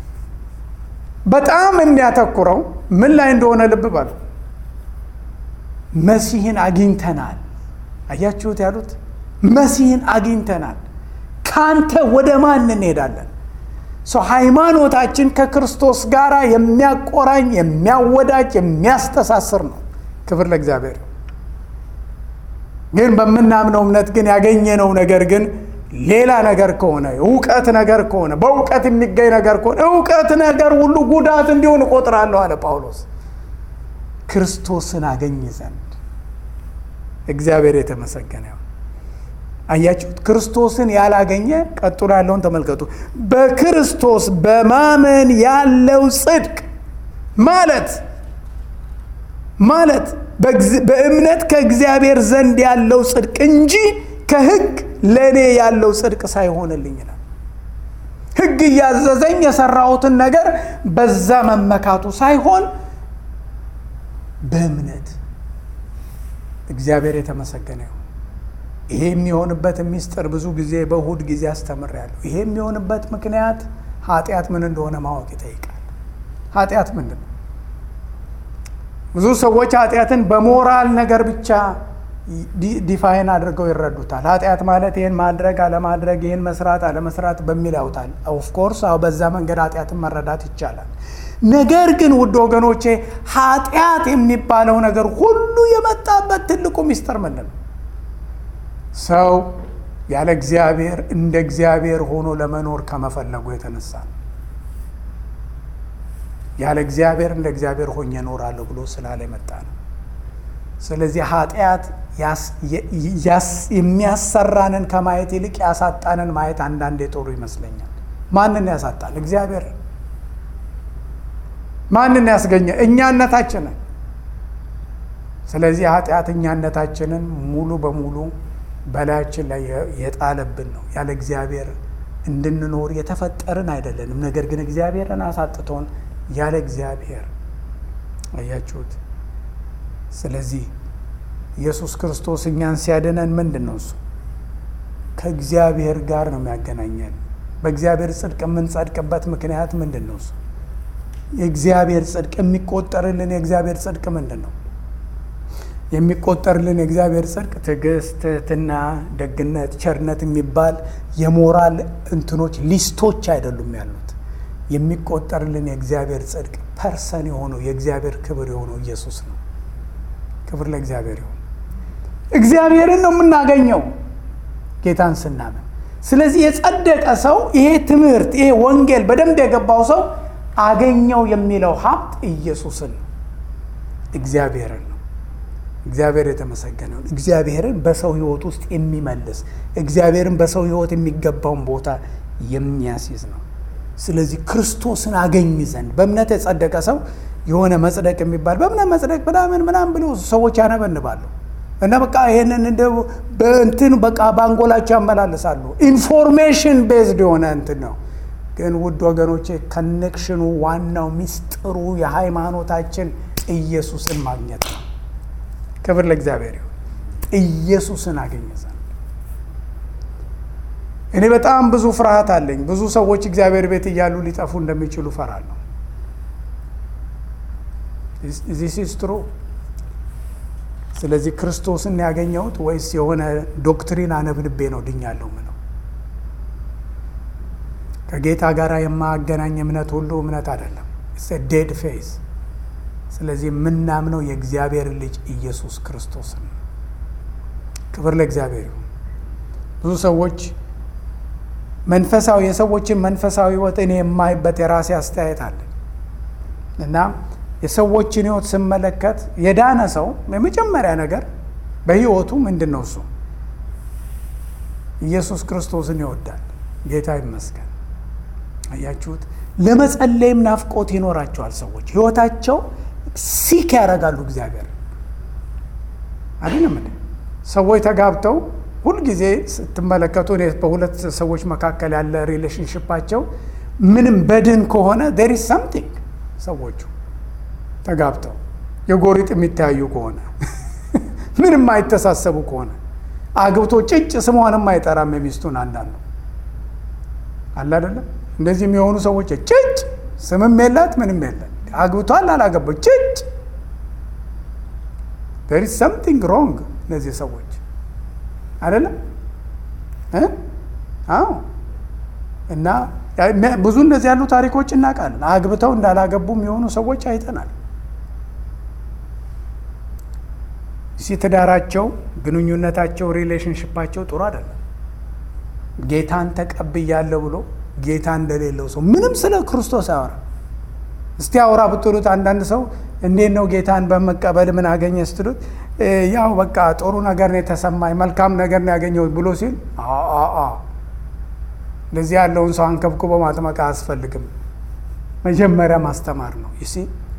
በጣም የሚያተኩረው ምን ላይ እንደሆነ ልብ በሉ። መሲህን አግኝተናል። አያችሁት ያሉት መሲህን አግኝተናል። ከአንተ ወደ ማን እንሄዳለን? ሰው ሃይማኖታችን ከክርስቶስ ጋር የሚያቆራኝ የሚያወዳጅ የሚያስተሳስር ነው። ክብር ለእግዚአብሔር። ግን በምናምነው እምነት ግን ያገኘነው ነገር ግን ሌላ ነገር ከሆነ እውቀት ነገር ከሆነ በእውቀት የሚገኝ ነገር ከሆነ እውቀት ነገር ሁሉ ጉዳት እንዲሆን እቆጥራለሁ አለ ጳውሎስ። ክርስቶስን አገኝ ዘንድ እግዚአብሔር የተመሰገነ ይሁን። አያችሁት? ክርስቶስን ያላገኘ ቀጥሎ ያለውን ተመልከቱ። በክርስቶስ በማመን ያለው ጽድቅ ማለት ማለት በእምነት ከእግዚአብሔር ዘንድ ያለው ጽድቅ እንጂ ከሕግ ለእኔ ያለው ጽድቅ ሳይሆንልኝ ይላል። ሕግ እያዘዘኝ የሰራሁትን ነገር በዛ መመካቱ ሳይሆን በእምነት እግዚአብሔር የተመሰገነ ይሁን። ይሄ የሚሆንበት ሚስጥር ብዙ ጊዜ በእሁድ ጊዜ አስተምሬያለሁ። ይሄ የሚሆንበት ምክንያት ኃጢአት ምን እንደሆነ ማወቅ ይጠይቃል። ኃጢአት ምንድን ነው? ብዙ ሰዎች ኃጢአትን በሞራል ነገር ብቻ ዲፋይን አድርገው ይረዱታል። ኃጢአት ማለት ይህን ማድረግ አለማድረግ፣ ይህን መስራት አለመስራት በሚል ያውታል። ኦፍኮርስ አዎ፣ በዛ መንገድ ኃጢአትን መረዳት ይቻላል። ነገር ግን ውድ ወገኖቼ ኃጢአት የሚባለው ነገር ሁሉ የመጣበት ትልቁ ሚስጥር ምንድን ነው? ሰው ያለ እግዚአብሔር እንደ እግዚአብሔር ሆኖ ለመኖር ከመፈለጉ የተነሳ ነው። ያለ እግዚአብሔር እንደ እግዚአብሔር ሆኜ እኖራለሁ ብሎ ስላለ የመጣ ነው። ስለዚህ ኃጢአት የሚያሰራንን ከማየት ይልቅ ያሳጣንን ማየት አንዳንዴ ጥሩ ይመስለኛል። ማንን ያሳጣን? እግዚአብሔር። ማንን ያስገኘ? እኛነታችንን። ስለዚህ ኃጢአት እኛነታችንን ሙሉ በሙሉ በላያችን ላይ የጣለብን ነው። ያለ እግዚአብሔር እንድንኖር የተፈጠርን አይደለንም። ነገር ግን እግዚአብሔርን አሳጥቶን ያለ እግዚአብሔር አያችሁት። ስለዚህ ኢየሱስ ክርስቶስ እኛን ሲያድነን ምንድን ነው እሱ ከእግዚአብሔር ጋር ነው የሚያገናኘን። በእግዚአብሔር ጽድቅ የምንጸድቅበት ምክንያት ምንድን ነው እሱ የእግዚአብሔር ጽድቅ የሚቆጠርልን የእግዚአብሔር ጽድቅ ምንድን ነው? የሚቆጠርልን የእግዚአብሔር ጽድቅ ትዕግስት፣ ትህትና፣ ደግነት፣ ቸርነት የሚባል የሞራል እንትኖች ሊስቶች አይደሉም ያሉት። የሚቆጠርልን የእግዚአብሔር ጽድቅ ፐርሰን የሆነው የእግዚአብሔር ክብር የሆነው ኢየሱስ ነው። ክብር ለእግዚአብሔር ይሁን። እግዚአብሔርን ነው የምናገኘው ጌታን ስናምን። ስለዚህ የጸደቀ ሰው ይሄ ትምህርት ይሄ ወንጌል በደንብ የገባው ሰው አገኘው የሚለው ሀብት ኢየሱስን ነው፣ እግዚአብሔርን ነው። እግዚአብሔር የተመሰገነውን እግዚአብሔርን በሰው ሕይወት ውስጥ የሚመልስ እግዚአብሔርን በሰው ሕይወት የሚገባውን ቦታ የሚያስይዝ ነው። ስለዚህ ክርስቶስን አገኝ ዘንድ በእምነት የጸደቀ ሰው የሆነ መጽደቅ የሚባል በእምነት መጽደቅ ምናምን ምናምን ብሎ ሰዎች ያነበንባሉ እና በቃ ይሄንን እንደ በእንትን በቃ በአንጎላቸው ያመላልሳሉ። ኢንፎርሜሽን ቤዝድ የሆነ እንትን ነው። ግን ውድ ወገኖቼ ከኔክሽኑ ዋናው ሚስጥሩ የሃይማኖታችን ኢየሱስን ማግኘት ነው። ክብር ለእግዚአብሔር ይሁን። ኢየሱስን አገኘ ዘንድ እኔ በጣም ብዙ ፍርሃት አለኝ። ብዙ ሰዎች እግዚአብሔር ቤት እያሉ ሊጠፉ እንደሚችሉ ፈራለሁ። ዚስ ኢዝ ትሩ። ስለዚህ ክርስቶስን ያገኘሁት ወይስ የሆነ ዶክትሪን አነብንቤ ነው ድኛለሁ ምነው? ከጌታ ጋር የማያገናኝ እምነት ሁሉ እምነት አይደለም። ዴድ ፌዝ። ስለዚህ የምናምነው የእግዚአብሔር ልጅ ኢየሱስ ክርስቶስን ነው። ክብር ለእግዚአብሔር ይሁን። ብዙ ሰዎች መንፈሳዊ የሰዎችን መንፈሳዊ ሕይወት እኔ የማይበት የራሴ አስተያየት አለ እና የሰዎችን ሕይወት ስመለከት የዳነ ሰው የመጀመሪያ ነገር በሕይወቱ ምንድን ነው? እሱ ኢየሱስ ክርስቶስን ይወዳል። ጌታ ይመስገን። አያችሁት? ለመጸለይም ናፍቆት ይኖራቸዋል። ሰዎች ሕይወታቸው ሲክ ያደርጋሉ እግዚአብሔር አይደለም እንዴ? ሰዎች ተጋብተው ሁልጊዜ ስትመለከቱ በሁለት ሰዎች መካከል ያለ ሪሌሽንሽፓቸው ምንም በድን ከሆነ ዴር ኢዝ ሰምቲንግ ሰዎቹ ተጋብተው የጎሪጥ የሚተያዩ ከሆነ ምንም አይተሳሰቡ ከሆነ አግብቶ ጭጭ ስሟንም አይጠራም የሚስቱን አንዳንዱ አለ አይደለም እንደዚህ የሚሆኑ ሰዎች ጭጭ ስምም የላት ምንም የለን አግብቷል አላገባው ጭጭ ዴር ኢዝ ሰምቲንግ ሮንግ እነዚህ ሰዎች አይደለም አዎ እና ብዙ እንደዚህ ያሉ ታሪኮች እናውቃለን። አግብተው እንዳላገቡም የሆኑ ሰዎች አይተናል። እዚህ ትዳራቸው፣ ግንኙነታቸው፣ ሪሌሽንሽፓቸው ጥሩ አይደለም። ጌታን ተቀብያለሁ ብሎ ጌታ እንደሌለው ሰው ምንም ስለ ክርስቶስ አያወራ። እስቲ አውራ ብትሉት አንዳንድ ሰው እንዴት ነው ጌታን በመቀበል ምን አገኘ ስትሉት ያው በቃ ጥሩ ነገር ነው የተሰማኝ መልካም ነገር ነው ያገኘሁት ብሎ ሲል እንደዚህ ያለውን ሰው አንከብክቦ ማጥመቅ አያስፈልግም። መጀመሪያ ማስተማር ነው። ይሲ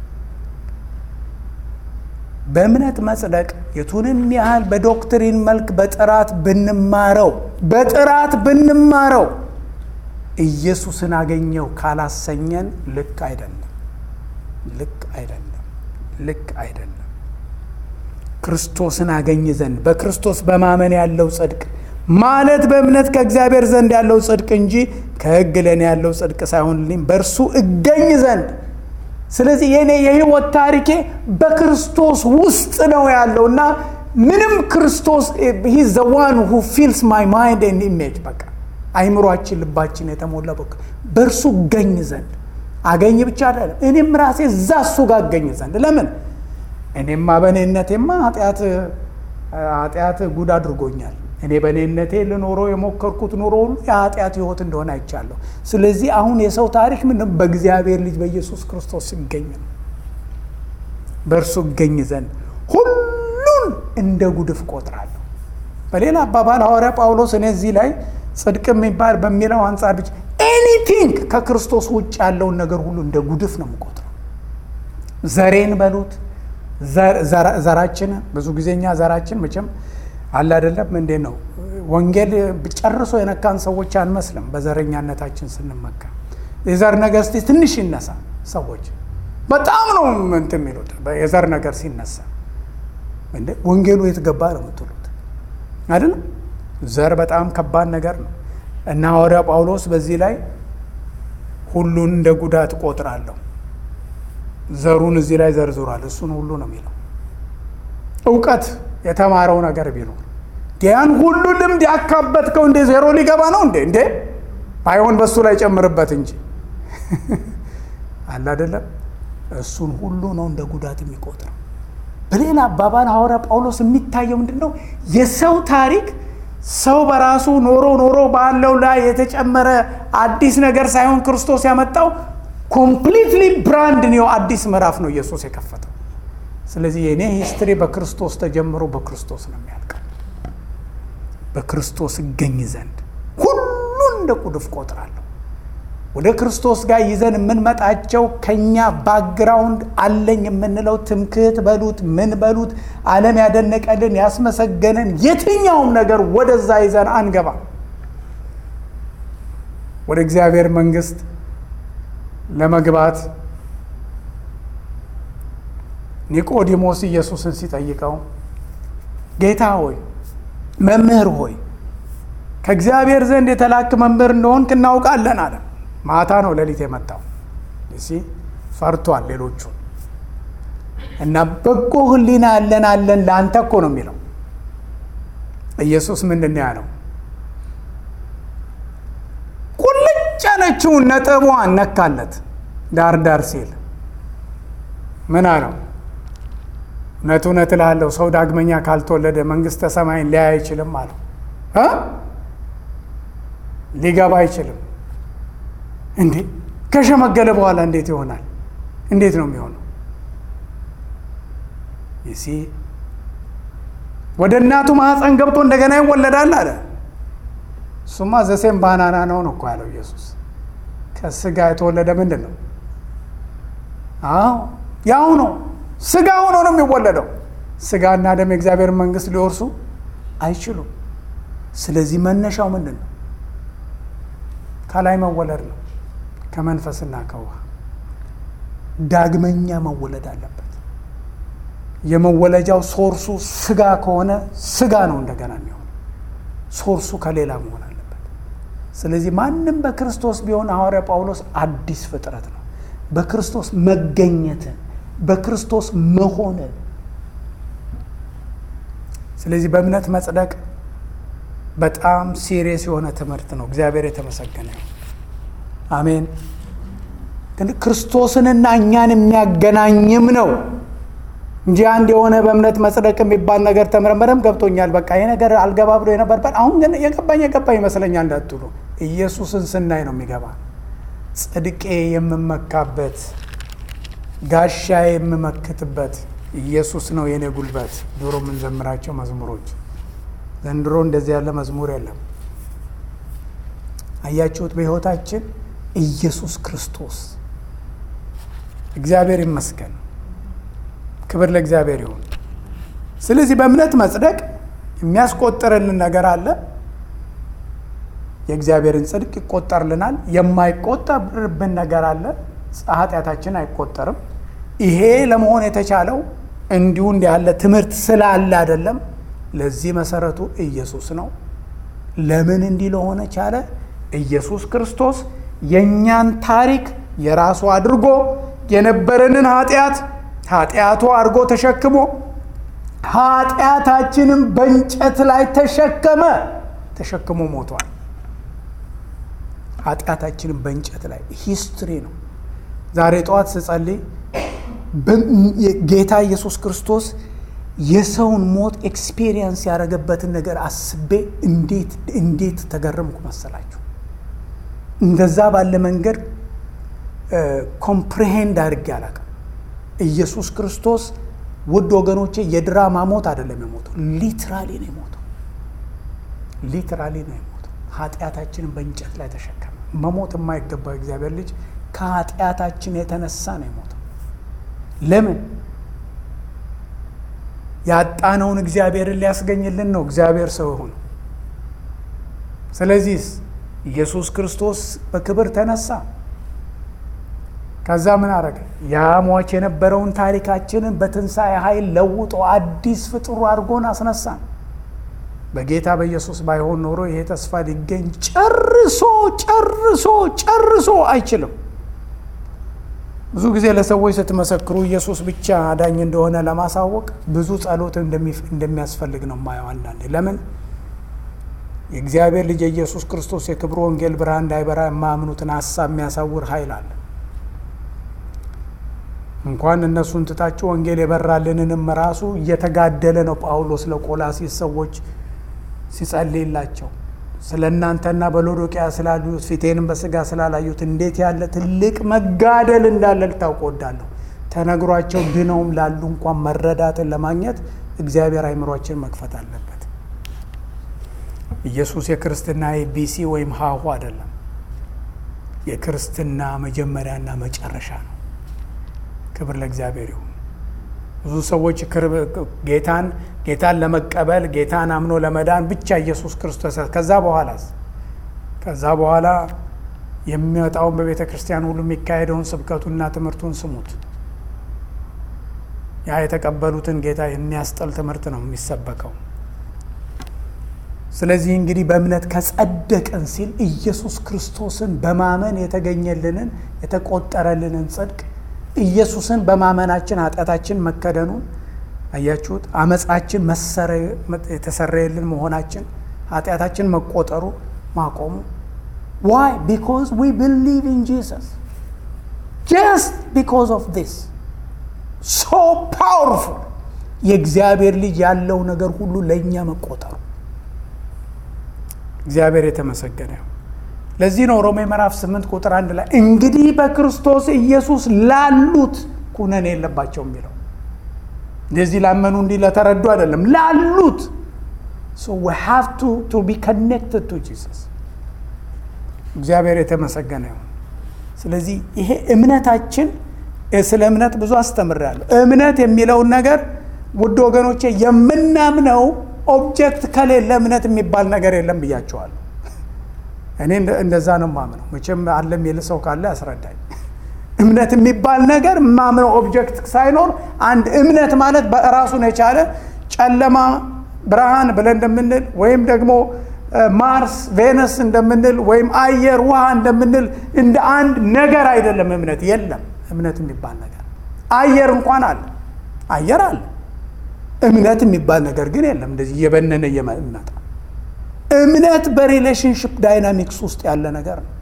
በእምነት መጽደቅ የቱንም ያህል በዶክትሪን መልክ በጥራት ብንማረው በጥራት ብንማረው ኢየሱስን አገኘው ካላሰኘን ልክ አይደለም፣ ልክ አይደለም፣ ልክ አይደለም። ክርስቶስን አገኝ ዘንድ በክርስቶስ በማመን ያለው ጽድቅ ማለት በእምነት ከእግዚአብሔር ዘንድ ያለው ጽድቅ እንጂ ከሕግ ለእኔ ያለው ጽድቅ ሳይሆንልኝ በእርሱ እገኝ ዘንድ። ስለዚህ የኔ የህይወት ታሪኬ በክርስቶስ ውስጥ ነው ያለው እና ምንም ክርስቶስ ሂ ዘ ዋን ሁ ፊልስ ማይ ማይንድ ኤንድ ኢሜጅ በቃ አይምሯችን ልባችን የተሞላ በቃ በእርሱ እገኝ ዘንድ አገኝ ብቻ አይደለም፣ እኔም ራሴ እዛ እሱ ጋር እገኝ ዘንድ ለምን እኔማ በእኔነቴማ ኃጢአት ኃጢአት ጉድ አድርጎኛል። እኔ በእኔነቴ ልኖረው የሞከርኩት ኑሮ ሁሉ የኃጢአት ህይወት እንደሆነ አይቻለሁ። ስለዚህ አሁን የሰው ታሪክ ምንም በእግዚአብሔር ልጅ በኢየሱስ ክርስቶስ ሲገኝ ነው። በእርሱ እገኝ ዘንድ ሁሉን እንደ ጉድፍ ቆጥራለሁ። በሌላ አባባል ሐዋርያ ጳውሎስ እኔ እዚህ ላይ ጽድቅ የሚባል በሚለው አንጻር ብቻ ኤኒቲንግ ከክርስቶስ ውጭ ያለውን ነገር ሁሉ እንደ ጉድፍ ነው የምቆጥረው። ዘሬን በሉት ዘራችንን ብዙ ጊዜ እኛ ዘራችን መቼም አለ አይደለም እንዴ ነው ወንጌል ጨርሶ የነካን ሰዎች አንመስልም። በዘረኛነታችን ስንመካ የዘር ነገር እስቲ ትንሽ ይነሳ ሰዎች በጣም ነው እንትን የሚሉት የዘር ነገር ሲነሳ እንደ ወንጌሉ የት ገባ ነው የምትሉት አይደለም። ዘር በጣም ከባድ ነገር ነው እና ሐዋርያ ጳውሎስ በዚህ ላይ ሁሉን እንደ ጉዳት ቆጥራለሁ ዘሩን እዚህ ላይ ዘርዝሯል። እሱን ሁሉ ነው የሚለው እውቀት የተማረው ነገር ቢኖር ያን ሁሉ ልምድ ያካበትከው እንደ ዜሮ ሊገባ ነው እንዴ? እንዴ ባይሆን በእሱ ላይ ጨምርበት እንጂ አለ አይደለም። እሱን ሁሉ ነው እንደ ጉዳት የሚቆጥረው። በሌላ አባባል ሐዋርያ ጳውሎስ የሚታየው ምንድን ነው? የሰው ታሪክ ሰው በራሱ ኖሮ ኖሮ ባለው ላይ የተጨመረ አዲስ ነገር ሳይሆን ክርስቶስ ያመጣው ኮምፕሊትሊ ብራንድ ነው። አዲስ ምዕራፍ ነው ኢየሱስ የከፈተው። ስለዚህ የእኔ ሂስትሪ በክርስቶስ ተጀምሮ በክርስቶስ ነው የሚያልቀው። በክርስቶስ እገኝ ዘንድ ሁሉን እንደ ቁድፍ ቆጥራለሁ። ወደ ክርስቶስ ጋር ይዘን የምንመጣቸው ከኛ ባክግራውንድ አለኝ የምንለው ትምክህት በሉት ምን በሉት ዓለም ያደነቀልን ያስመሰገነን የትኛውም ነገር ወደዛ ይዘን አንገባ። ወደ እግዚአብሔር መንግስት ለመግባት ኒቆዲሞስ ኢየሱስን ሲጠይቀው ጌታ ሆይ መምህር ሆይ ከእግዚአብሔር ዘንድ የተላክ መምህር እንደሆንክ እናውቃለን አለ። ማታ ነው ሌሊት የመጣው እሲ ፈርቷል ሌሎቹ እና በጎ ሕሊና ያለን አለን ለአንተ እኮ ነው የሚለው ኢየሱስ ምንድን ነው ያለው? ቁልጭ ያለችውን ነጥቧን ነካለት ዳር ዳር ሲል ምን አለው? እውነት እውነት እልሃለሁ ሰው ዳግመኛ ካልተወለደ መንግስተ ሰማይን ሊያይ አይችልም አለው። ሊገባ አይችልም። እንዴ ከሸመገለ በኋላ እንዴት ይሆናል? እንዴት ነው የሚሆነው? ይሲ ወደ እናቱ ማህፀን ገብቶ እንደገና ይወለዳል አለ። እሱማ ዘሴም ባናና ነው ነው እኮ ያለው ኢየሱስ። ከስጋ የተወለደ ምንድን ነው? አዎ ያው ነው። ስጋ ሆኖ ነው የሚወለደው። ስጋና ደም የእግዚአብሔር መንግስት ሊወርሱ አይችሉም። ስለዚህ መነሻው ምንድን ነው? ከላይ መወለድ ነው። ከመንፈስና ከውሃ ዳግመኛ መወለድ አለበት። የመወለጃው ሶርሱ ስጋ ከሆነ ስጋ ነው እንደገና የሚሆነው። ሶርሱ ከሌላ መሆን አለበት። ስለዚህ ማንም በክርስቶስ ቢሆን ሐዋርያ ጳውሎስ አዲስ ፍጥረት ነው። በክርስቶስ መገኘትን በክርስቶስ መሆንን። ስለዚህ በእምነት መጽደቅ በጣም ሲሪየስ የሆነ ትምህርት ነው። እግዚአብሔር የተመሰገነ ይሁን። አሜን። ግን ክርስቶስንና እኛን የሚያገናኝም ነው እንጂ አንድ የሆነ በእምነት መጽደቅ የሚባል ነገር ተምረመረም ገብቶኛል፣ በቃ ይህ ነገር አልገባ ብሎ የነበርበት አሁን ግን የገባኝ የገባኝ ይመስለኛል እንዳትሉ፣ ኢየሱስን ስናይ ነው የሚገባ ጽድቄ የምመካበት ጋሻ የምመክትበት ኢየሱስ ነው የኔ ጉልበት። ድሮ የምንዘምራቸው መዝሙሮች፣ ዘንድሮ እንደዚህ ያለ መዝሙር የለም። አያችሁት? በሕይወታችን ኢየሱስ ክርስቶስ እግዚአብሔር ይመስገን። ክብር ለእግዚአብሔር ይሁን። ስለዚህ በእምነት መጽደቅ የሚያስቆጥርልን ነገር አለ። የእግዚአብሔርን ጽድቅ ይቆጠርልናል። የማይቆጠርብን ነገር አለ። ኃጢአታችን አይቆጠርም። ይሄ ለመሆን የተቻለው እንዲሁ እንዲህ ያለ ትምህርት ስላለ አይደለም። ለዚህ መሰረቱ ኢየሱስ ነው። ለምን እንዲህ ለሆነ ቻለ? ኢየሱስ ክርስቶስ የእኛን ታሪክ የራሱ አድርጎ የነበረንን ኃጢአት ኃጢአቱ አድርጎ ተሸክሞ ኃጢአታችንም በእንጨት ላይ ተሸከመ። ተሸክሞ ሞቷል። ኃጢአታችንን በእንጨት ላይ ሂስትሪ ነው። ዛሬ ጠዋት ስጸልይ ጌታ ኢየሱስ ክርስቶስ የሰውን ሞት ኤክስፔሪየንስ ያደረገበትን ነገር አስቤ እንዴት እንዴት ተገረምኩ መሰላችሁ። እንደዛ ባለ መንገድ ኮምፕሬሄንድ አድርጌ አላውቅም። ኢየሱስ ክርስቶስ ውድ ወገኖቼ የድራማ ሞት አይደለም የሞተው፣ ሊትራሊ ነው የሞተው። ሊትራሊ ነው የሞተው። ኃጢአታችንን በእንጨት ላይ ተሸከመ። መሞት የማይገባው እግዚአብሔር ልጅ ከኃጢአታችን የተነሳ ነው የሞተው። ለምን? ያጣነውን እግዚአብሔርን ሊያስገኝልን ነው እግዚአብሔር ሰው የሆነው። ስለዚህ ኢየሱስ ክርስቶስ በክብር ተነሳ። ከዛ ምን አረገ? ያ ሟች የነበረውን ታሪካችንን በትንሣኤ ኃይል ለውጦ አዲስ ፍጡር አድርጎን አስነሳን። በጌታ በኢየሱስ ባይሆን ኖሮ ይሄ ተስፋ ሊገኝ ጨርሶ ጨርሶ ጨርሶ አይችልም። ብዙ ጊዜ ለሰዎች ስትመሰክሩ ኢየሱስ ብቻ አዳኝ እንደሆነ ለማሳወቅ ብዙ ጸሎት እንደሚያስፈልግ ነው የማየው። አንዳንዴ ለምን የእግዚአብሔር ልጅ የኢየሱስ ክርስቶስ የክብሩ ወንጌል ብርሃን እንዳይበራ የማያምኑትን ሀሳብ የሚያሳውር ኃይል አለ። እንኳን እነሱን ትታችሁ ወንጌል የበራልንንም ራሱ እየተጋደለ ነው ጳውሎስ ለቆላሲስ ሰዎች ሲጸልይላቸው ስለ እናንተና በሎዶቅያ ስላሉት ፊቴንም በስጋ ስላላዩት እንዴት ያለ ትልቅ መጋደል እንዳለ ልታውቅ እወዳለሁ። ተነግሯቸው ድነውም ላሉ እንኳን መረዳትን ለማግኘት እግዚአብሔር አይምሯችን መክፈት አለበት። ኢየሱስ የክርስትና የቢሲ ወይም ሀሁ አይደለም። የክርስትና መጀመሪያና መጨረሻ ነው። ክብር ለእግዚአብሔር ይሁን። ብዙ ሰዎች ጌታን ጌታን ለመቀበል ጌታን አምኖ ለመዳን ብቻ ኢየሱስ ክርስቶስ ከዛ በኋላስ ከዛ በኋላ የሚወጣውን በቤተ ክርስቲያን ሁሉ የሚካሄደውን ስብከቱና ትምህርቱን ስሙት። ያ የተቀበሉትን ጌታ የሚያስጠል ትምህርት ነው የሚሰበከው። ስለዚህ እንግዲህ በእምነት ከጸደቅን ሲል ኢየሱስ ክርስቶስን በማመን የተገኘልንን የተቆጠረልንን ጽድቅ ኢየሱስን በማመናችን ኃጢአታችን መከደኑን አያችሁት። አመፃችን የተሰረየልን መሆናችን ኃጢአታችን መቆጠሩ ማቆሙ ዋይ ቢኮዝ ዊ ብሊቭ ኢን ጂሰስ ጀስት ቢኮዝ ኦፍ ዲስ ሶ ፓወርፉል የእግዚአብሔር ልጅ ያለው ነገር ሁሉ ለእኛ መቆጠሩ እግዚአብሔር የተመሰገነ ይሁን። ለዚህ ነው ሮሜ ምዕራፍ 8 ቁጥር አንድ ላይ እንግዲህ በክርስቶስ ኢየሱስ ላሉት ኩነኔ የለባቸው የሚለው እንደዚህ ላመኑ እንዲህ ለተረዱ አይደለም፣ ላሉት ቱ ቢ ከኔክትድ ቱ ጂሰስ። እግዚአብሔር የተመሰገነ ይሁን። ስለዚህ ይሄ እምነታችን ስለ እምነት ብዙ አስተምሬያለሁ። እምነት የሚለውን ነገር ውድ ወገኖቼ የምናምነው ኦብጀክት ከሌለ እምነት የሚባል ነገር የለም ብያቸዋለሁ። እኔ እንደዛ ነው ማምነው። መቼም አለ የሚል ሰው ካለ ያስረዳኝ። እምነት የሚባል ነገር ማምነው ኦብጀክት ሳይኖር አንድ እምነት ማለት በራሱን የቻለ ጨለማ ብርሃን ብለን እንደምንል ወይም ደግሞ ማርስ ቬነስ እንደምንል ወይም አየር ውሃ እንደምንል እንደ አንድ ነገር አይደለም። እምነት የለም። እምነት የሚባል ነገር አየር እንኳን አለ፣ አየር አለ። እምነት የሚባል ነገር ግን የለም። እንደዚህ እየበነነ እየመጣ እምነት በሪሌሽንሽፕ ዳይናሚክስ ውስጥ ያለ ነገር ነው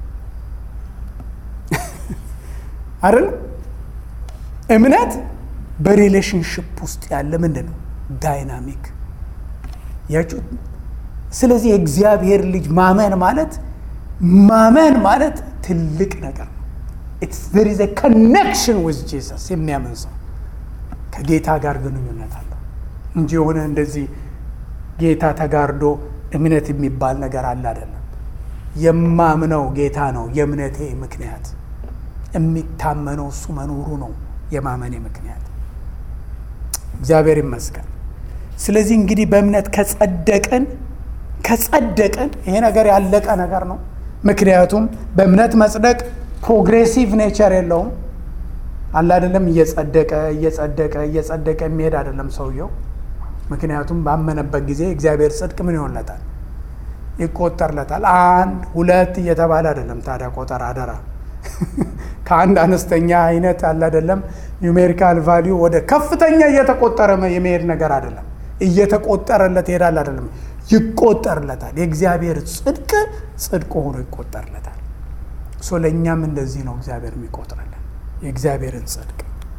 አይደል? እምነት በሪሌሽንሽፕ ውስጥ ያለ ምንድን ነው? ዳይናሚክ ያችሁ። ስለዚህ የእግዚአብሔር ልጅ ማመን ማለት ማመን ማለት ትልቅ ነገር ነው። there is a connection with Jesus የሚያምን ሰው ከጌታ ጋር ግንኙነት አለው እንጂ የሆነ እንደዚህ ጌታ ተጋርዶ እምነት የሚባል ነገር አለ አይደለም። የማምነው ጌታ ነው የእምነቴ ምክንያት። የሚታመነው እሱ መኖሩ ነው የማመኔ ምክንያት። እግዚአብሔር ይመስገን። ስለዚህ እንግዲህ በእምነት ከጸደቅን ከጸደቅን ይሄ ነገር ያለቀ ነገር ነው። ምክንያቱም በእምነት መጽደቅ ፕሮግሬሲቭ ኔቸር የለውም። አለ አይደለም እየጸደቀ እየጸደቀ እየጸደቀ የሚሄድ አይደለም ሰውየው። ምክንያቱም ባመነበት ጊዜ እግዚአብሔር ጽድቅ ምን ይሆንለታል? ይቆጠርለታል። አንድ ሁለት እየተባለ አይደለም። ታዲያ ቆጠር አደራ ከአንድ አነስተኛ አይነት አለ አይደለም ኒውሜሪካል ቫሊዩ ወደ ከፍተኛ እየተቆጠረ የመሄድ ነገር አይደለም። እየተቆጠረለት ይሄዳል አይደለም፣ ይቆጠርለታል። የእግዚአብሔር ጽድቅ ጽድቅ ሆኖ ይቆጠርለታል። ሶ ለእኛም እንደዚህ ነው እግዚአብሔር የሚቆጥረለን የእግዚአብሔርን ጽድቅ።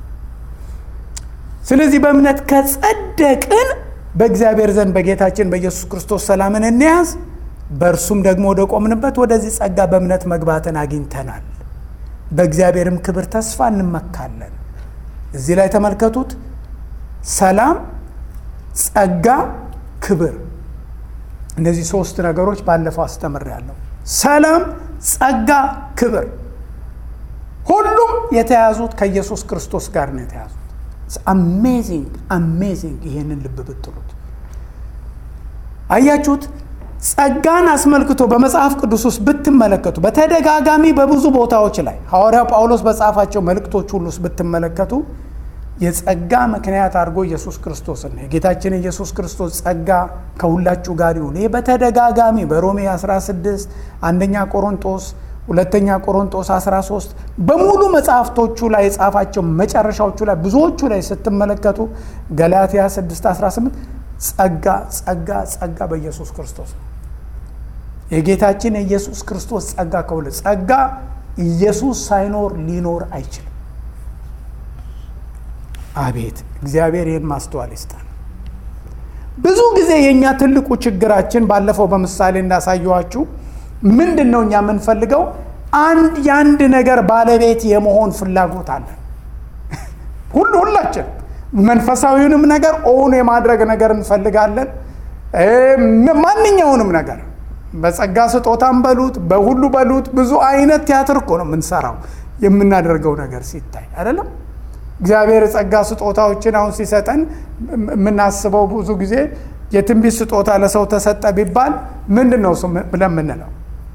ስለዚህ በእምነት ከጸደቅን በእግዚአብሔር ዘንድ በጌታችን በኢየሱስ ክርስቶስ ሰላምን እንያዝ፣ በእርሱም ደግሞ ወደ ቆምንበት ወደዚህ ጸጋ በእምነት መግባትን አግኝተናል። በእግዚአብሔርም ክብር ተስፋ እንመካለን። እዚህ ላይ ተመልከቱት። ሰላም፣ ጸጋ፣ ክብር። እነዚህ ሶስት ነገሮች ባለፈው አስተምሬያለሁ። ሰላም፣ ጸጋ፣ ክብር ሁሉም የተያዙት ከኢየሱስ ክርስቶስ ጋር ነው የተያዙት። አሜዚንግ አሜዚንግ። ይሄንን ልብ ብትሉት አያችሁት። ጸጋን አስመልክቶ በመጽሐፍ ቅዱስ ውስጥ ብትመለከቱ በተደጋጋሚ በብዙ ቦታዎች ላይ ሐዋርያው ጳውሎስ በጻፋቸው መልእክቶች ሁሉ ውስጥ ብትመለከቱ የጸጋ ምክንያት አድርጎ ኢየሱስ ክርስቶስን የጌታችን ኢየሱስ ክርስቶስ ጸጋ ከሁላችሁ ጋር ይሁን። ይህ በተደጋጋሚ በሮሜ 16 አንደኛ ቆሮንጦስ ሁለተኛ ቆሮንጦስ 13 በሙሉ መጽሐፍቶቹ ላይ የጻፋቸው መጨረሻዎቹ ላይ ብዙዎቹ ላይ ስትመለከቱ ገላትያ 6 18 ጸጋ ጸጋ ጸጋ በኢየሱስ ክርስቶስ ነው። የጌታችን የኢየሱስ ክርስቶስ ጸጋ ከሁለ ጸጋ ኢየሱስ ሳይኖር ሊኖር አይችልም። አቤት እግዚአብሔር ይህን ማስተዋል ይስጣል። ብዙ ጊዜ የእኛ ትልቁ ችግራችን ባለፈው በምሳሌ እንዳሳየኋችሁ ምንድን ነው? እኛ የምንፈልገው አንድ የአንድ ነገር ባለቤት የመሆን ፍላጎት አለን። ሁሉ ሁላችን መንፈሳዊውንም ነገር ኦውን የማድረግ ነገር እንፈልጋለን። ማንኛውንም ነገር በጸጋ ስጦታም በሉት በሁሉ በሉት ብዙ አይነት ቲያትር እኮ ነው የምንሰራው የምናደርገው ነገር ሲታይ አይደለም። እግዚአብሔር የጸጋ ስጦታዎችን አሁን ሲሰጠን የምናስበው ብዙ ጊዜ የትንቢት ስጦታ ለሰው ተሰጠ ቢባል ምንድን ነው ብለን የምንለው?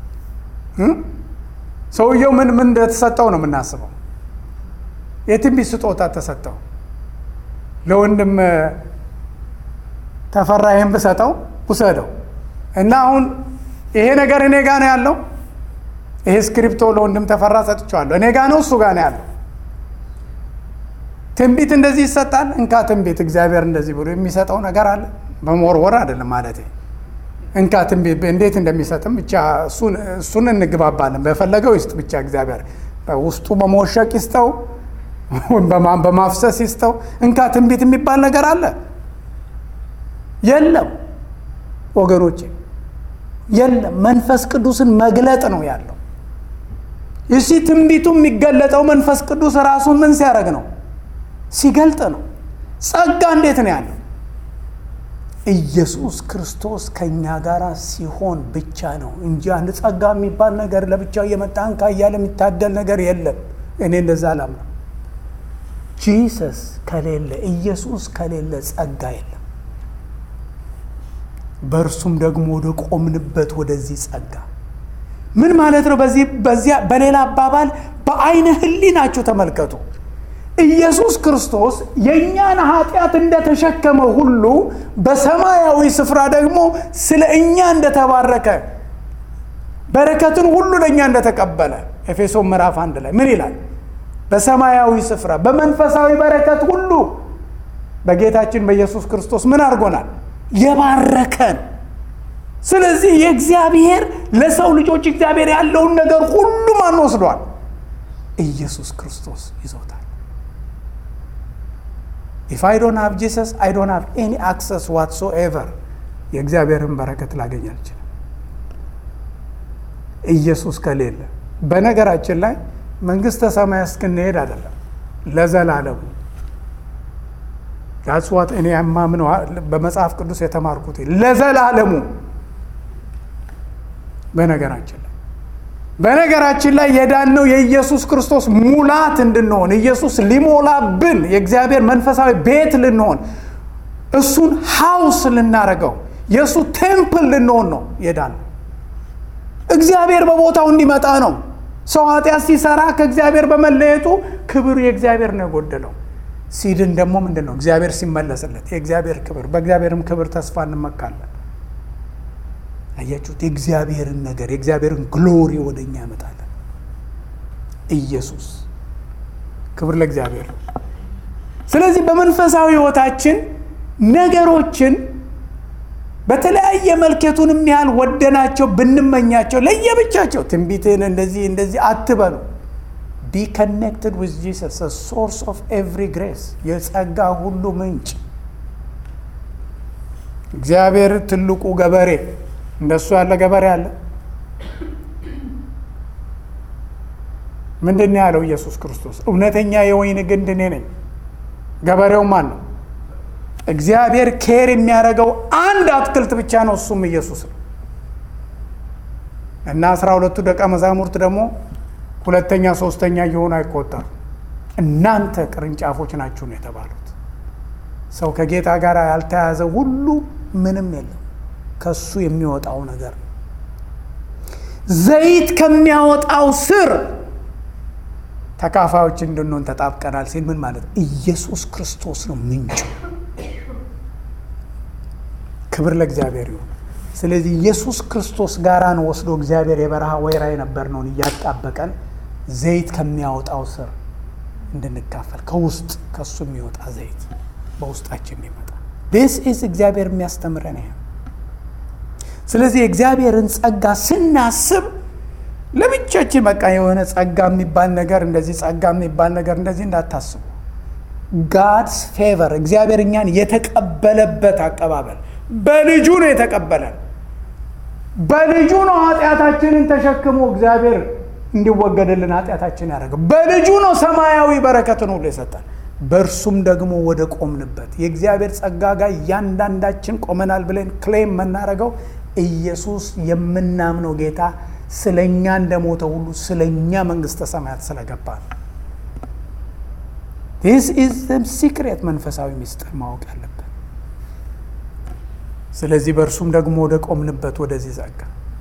ሰውየው ምን ምን እንደተሰጠው ነው የምናስበው። የትንቢት ስጦታ ተሰጠው። ለወንድም ተፈራ ይህን ብሰጠው ውሰደው እና አሁን ይሄ ነገር እኔ ጋ ነው ያለው። ይሄ ስክሪፕቶ ለወንድም ተፈራ ሰጥቼዋለሁ። እኔ ጋ ነው እሱ ጋ ነው ያለው። ትንቢት እንደዚህ ይሰጣል። እንካ ትንቢት እግዚአብሔር እንደዚህ ብሎ የሚሰጠው ነገር አለ። በመወርወር አይደለም ማለት እንካ ትንቢት እንዴት እንደሚሰጥም ብቻ እሱን እንግባባለን። በፈለገው ይስጥ ብቻ እግዚአብሔር ውስጡ በመወሸቅ ይስጠው፣ በማፍሰስ ይስጠው። እንካ ትንቢት የሚባል ነገር አለ የለም ወገኖቼ፣ የለም። መንፈስ ቅዱስን መግለጥ ነው ያለው። እሺ ትንቢቱ የሚገለጠው መንፈስ ቅዱስ ራሱን ምን ሲያደርግ ነው? ሲገልጥ ነው። ጸጋ እንዴት ነው ያለው? ኢየሱስ ክርስቶስ ከእኛ ጋር ሲሆን ብቻ ነው እንጂ አንድ ጸጋ የሚባል ነገር ለብቻው እየመጣ እንካ እያለ የሚታደል ነገር የለም። እኔ እንደዛ አላምነው። ጂሰስ ከሌለ ኢየሱስ ከሌለ ጸጋ የለም። በእርሱም ደግሞ ወደ ቆምንበት ወደዚህ ጸጋ ምን ማለት ነው? በዚህ በዚያ በሌላ አባባል በአይነ ህሊናችሁ ተመልከቱ። ኢየሱስ ክርስቶስ የእኛን ኃጢአት እንደተሸከመ ሁሉ በሰማያዊ ስፍራ ደግሞ ስለ እኛ እንደተባረከ በረከትን ሁሉ ለእኛ እንደተቀበለ ኤፌሶን ምዕራፍ አንድ ላይ ምን ይላል? በሰማያዊ ስፍራ በመንፈሳዊ በረከት ሁሉ በጌታችን በኢየሱስ ክርስቶስ ምን አድርጎናል? የባረከን ስለዚህ የእግዚአብሔር ለሰው ልጆች እግዚአብሔር ያለውን ነገር ሁሉ ማን ወስዷል? ኢየሱስ ክርስቶስ ይዞታል። ኢፍ አይ ዶንት ሃቭ ጂሰስ አይ ዶንት ሃቭ ኤኒ አክሰስ ዋትሶኤቨር የእግዚአብሔርን በረከት ላገኝ አልችልም። ኢየሱስ ከሌለ በነገራችን ላይ መንግስተ ሰማይ እስክንሄድ አይደለም ለዘላለሙ ዳስዋት እኔ የማምነው በመጽሐፍ ቅዱስ የተማርኩት ለዘላለሙ በነገራችን ላይ በነገራችን ላይ የዳነው የኢየሱስ ክርስቶስ ሙላት እንድንሆን ኢየሱስ ሊሞላብን የእግዚአብሔር መንፈሳዊ ቤት ልንሆን እሱን ሀውስ ልናረገው የእሱ ቴምፕል ልንሆን ነው የዳነው። እግዚአብሔር በቦታው እንዲመጣ ነው። ሰው ኃጢአት ሲሰራ ከእግዚአብሔር በመለየቱ ክብር የእግዚአብሔር ነው የጎደለው። ሲድን ደግሞ ምንድን ነው? እግዚአብሔር ሲመለስለት የእግዚአብሔር ክብር፣ በእግዚአብሔርም ክብር ተስፋ እንመካለን። አያችሁት? የእግዚአብሔርን ነገር የእግዚአብሔርን ግሎሪ ወደ እኛ ያመጣለን። ኢየሱስ ክብር ለእግዚአብሔር። ስለዚህ በመንፈሳዊ ሕይወታችን ነገሮችን በተለያየ መልኬቱንም ያህል ወደናቸው ብንመኛቸው ለየብቻቸው ትንቢትን እንደዚህ እንደዚህ አትበሉ። ቢ ከኔክትድ ዊዝ ጂሰስ ሶርስ ኦፍ ኤቭሪ ግሬስ የጸጋ ሁሉ ምንጭ እግዚአብሔር ትልቁ ገበሬ እንደሱ ያለ ገበሬ አለ? ምንድን ነው ያለው ኢየሱስ ክርስቶስ? እውነተኛ የወይን ግንድ እኔ ነኝ። ገበሬው ማን ነው? እግዚአብሔር ኬር የሚያደርገው አንድ አትክልት ብቻ ነው፣ እሱም ኢየሱስ ነው። እና አስራ ሁለቱ ደቀ መዛሙርት ደግሞ ሁለተኛ ሶስተኛ እየሆኑ አይቆጠሩ። እናንተ ቅርንጫፎች ናችሁ ነው የተባሉት። ሰው ከጌታ ጋር ያልተያዘ ሁሉ ምንም የለም ከሱ የሚወጣው ነገር ነው። ዘይት ከሚያወጣው ስር ተካፋዮች እንድንሆን ተጣብቀናል ሲል ምን ማለት ኢየሱስ ክርስቶስ ነው ምንጩ። ክብር ለእግዚአብሔር ይሁን። ስለዚህ ኢየሱስ ክርስቶስ ጋራ ነው ወስዶ እግዚአብሔር የበረሃ ወይራ የነበርነውን እያጣበቀን ዘይት ከሚያወጣው ስር እንድንካፈል ከውስጥ ከሱ የሚወጣ ዘይት በውስጣችን የሚመጣ ዲስ ኢዝ እግዚአብሔር የሚያስተምረን ይሄ ስለዚህ የእግዚአብሔርን ጸጋ ስናስብ ለብቻችን በቃ የሆነ ጸጋ የሚባል ነገር እንደዚህ ጸጋ የሚባል ነገር እንደዚህ እንዳታስቡ። ጋድስ ፌቨር እግዚአብሔር እኛን የተቀበለበት አቀባበል በልጁ ነው የተቀበለን። በልጁ ነው ኃጢአታችንን ተሸክሞ እግዚአብሔር እንዲወገድልን ኃጢአታችን ያደረገው። በልጁ ነው ሰማያዊ በረከትን ሁሉ የሰጠን። በእርሱም ደግሞ ወደ ቆምንበት የእግዚአብሔር ጸጋ ጋር እያንዳንዳችን ቆመናል ብለን ክሌም የምናደርገው ኢየሱስ የምናምነው ጌታ ስለ እኛ እንደሞተ ሁሉ ስለ እኛ መንግስተ ሰማያት ስለገባ ነው። ዲስ ኢዝ ሲክሬት መንፈሳዊ ምስጢር ማወቅ ያለብን። ስለዚህ በእርሱም ደግሞ ወደ ቆምንበት ወደዚህ ጸጋ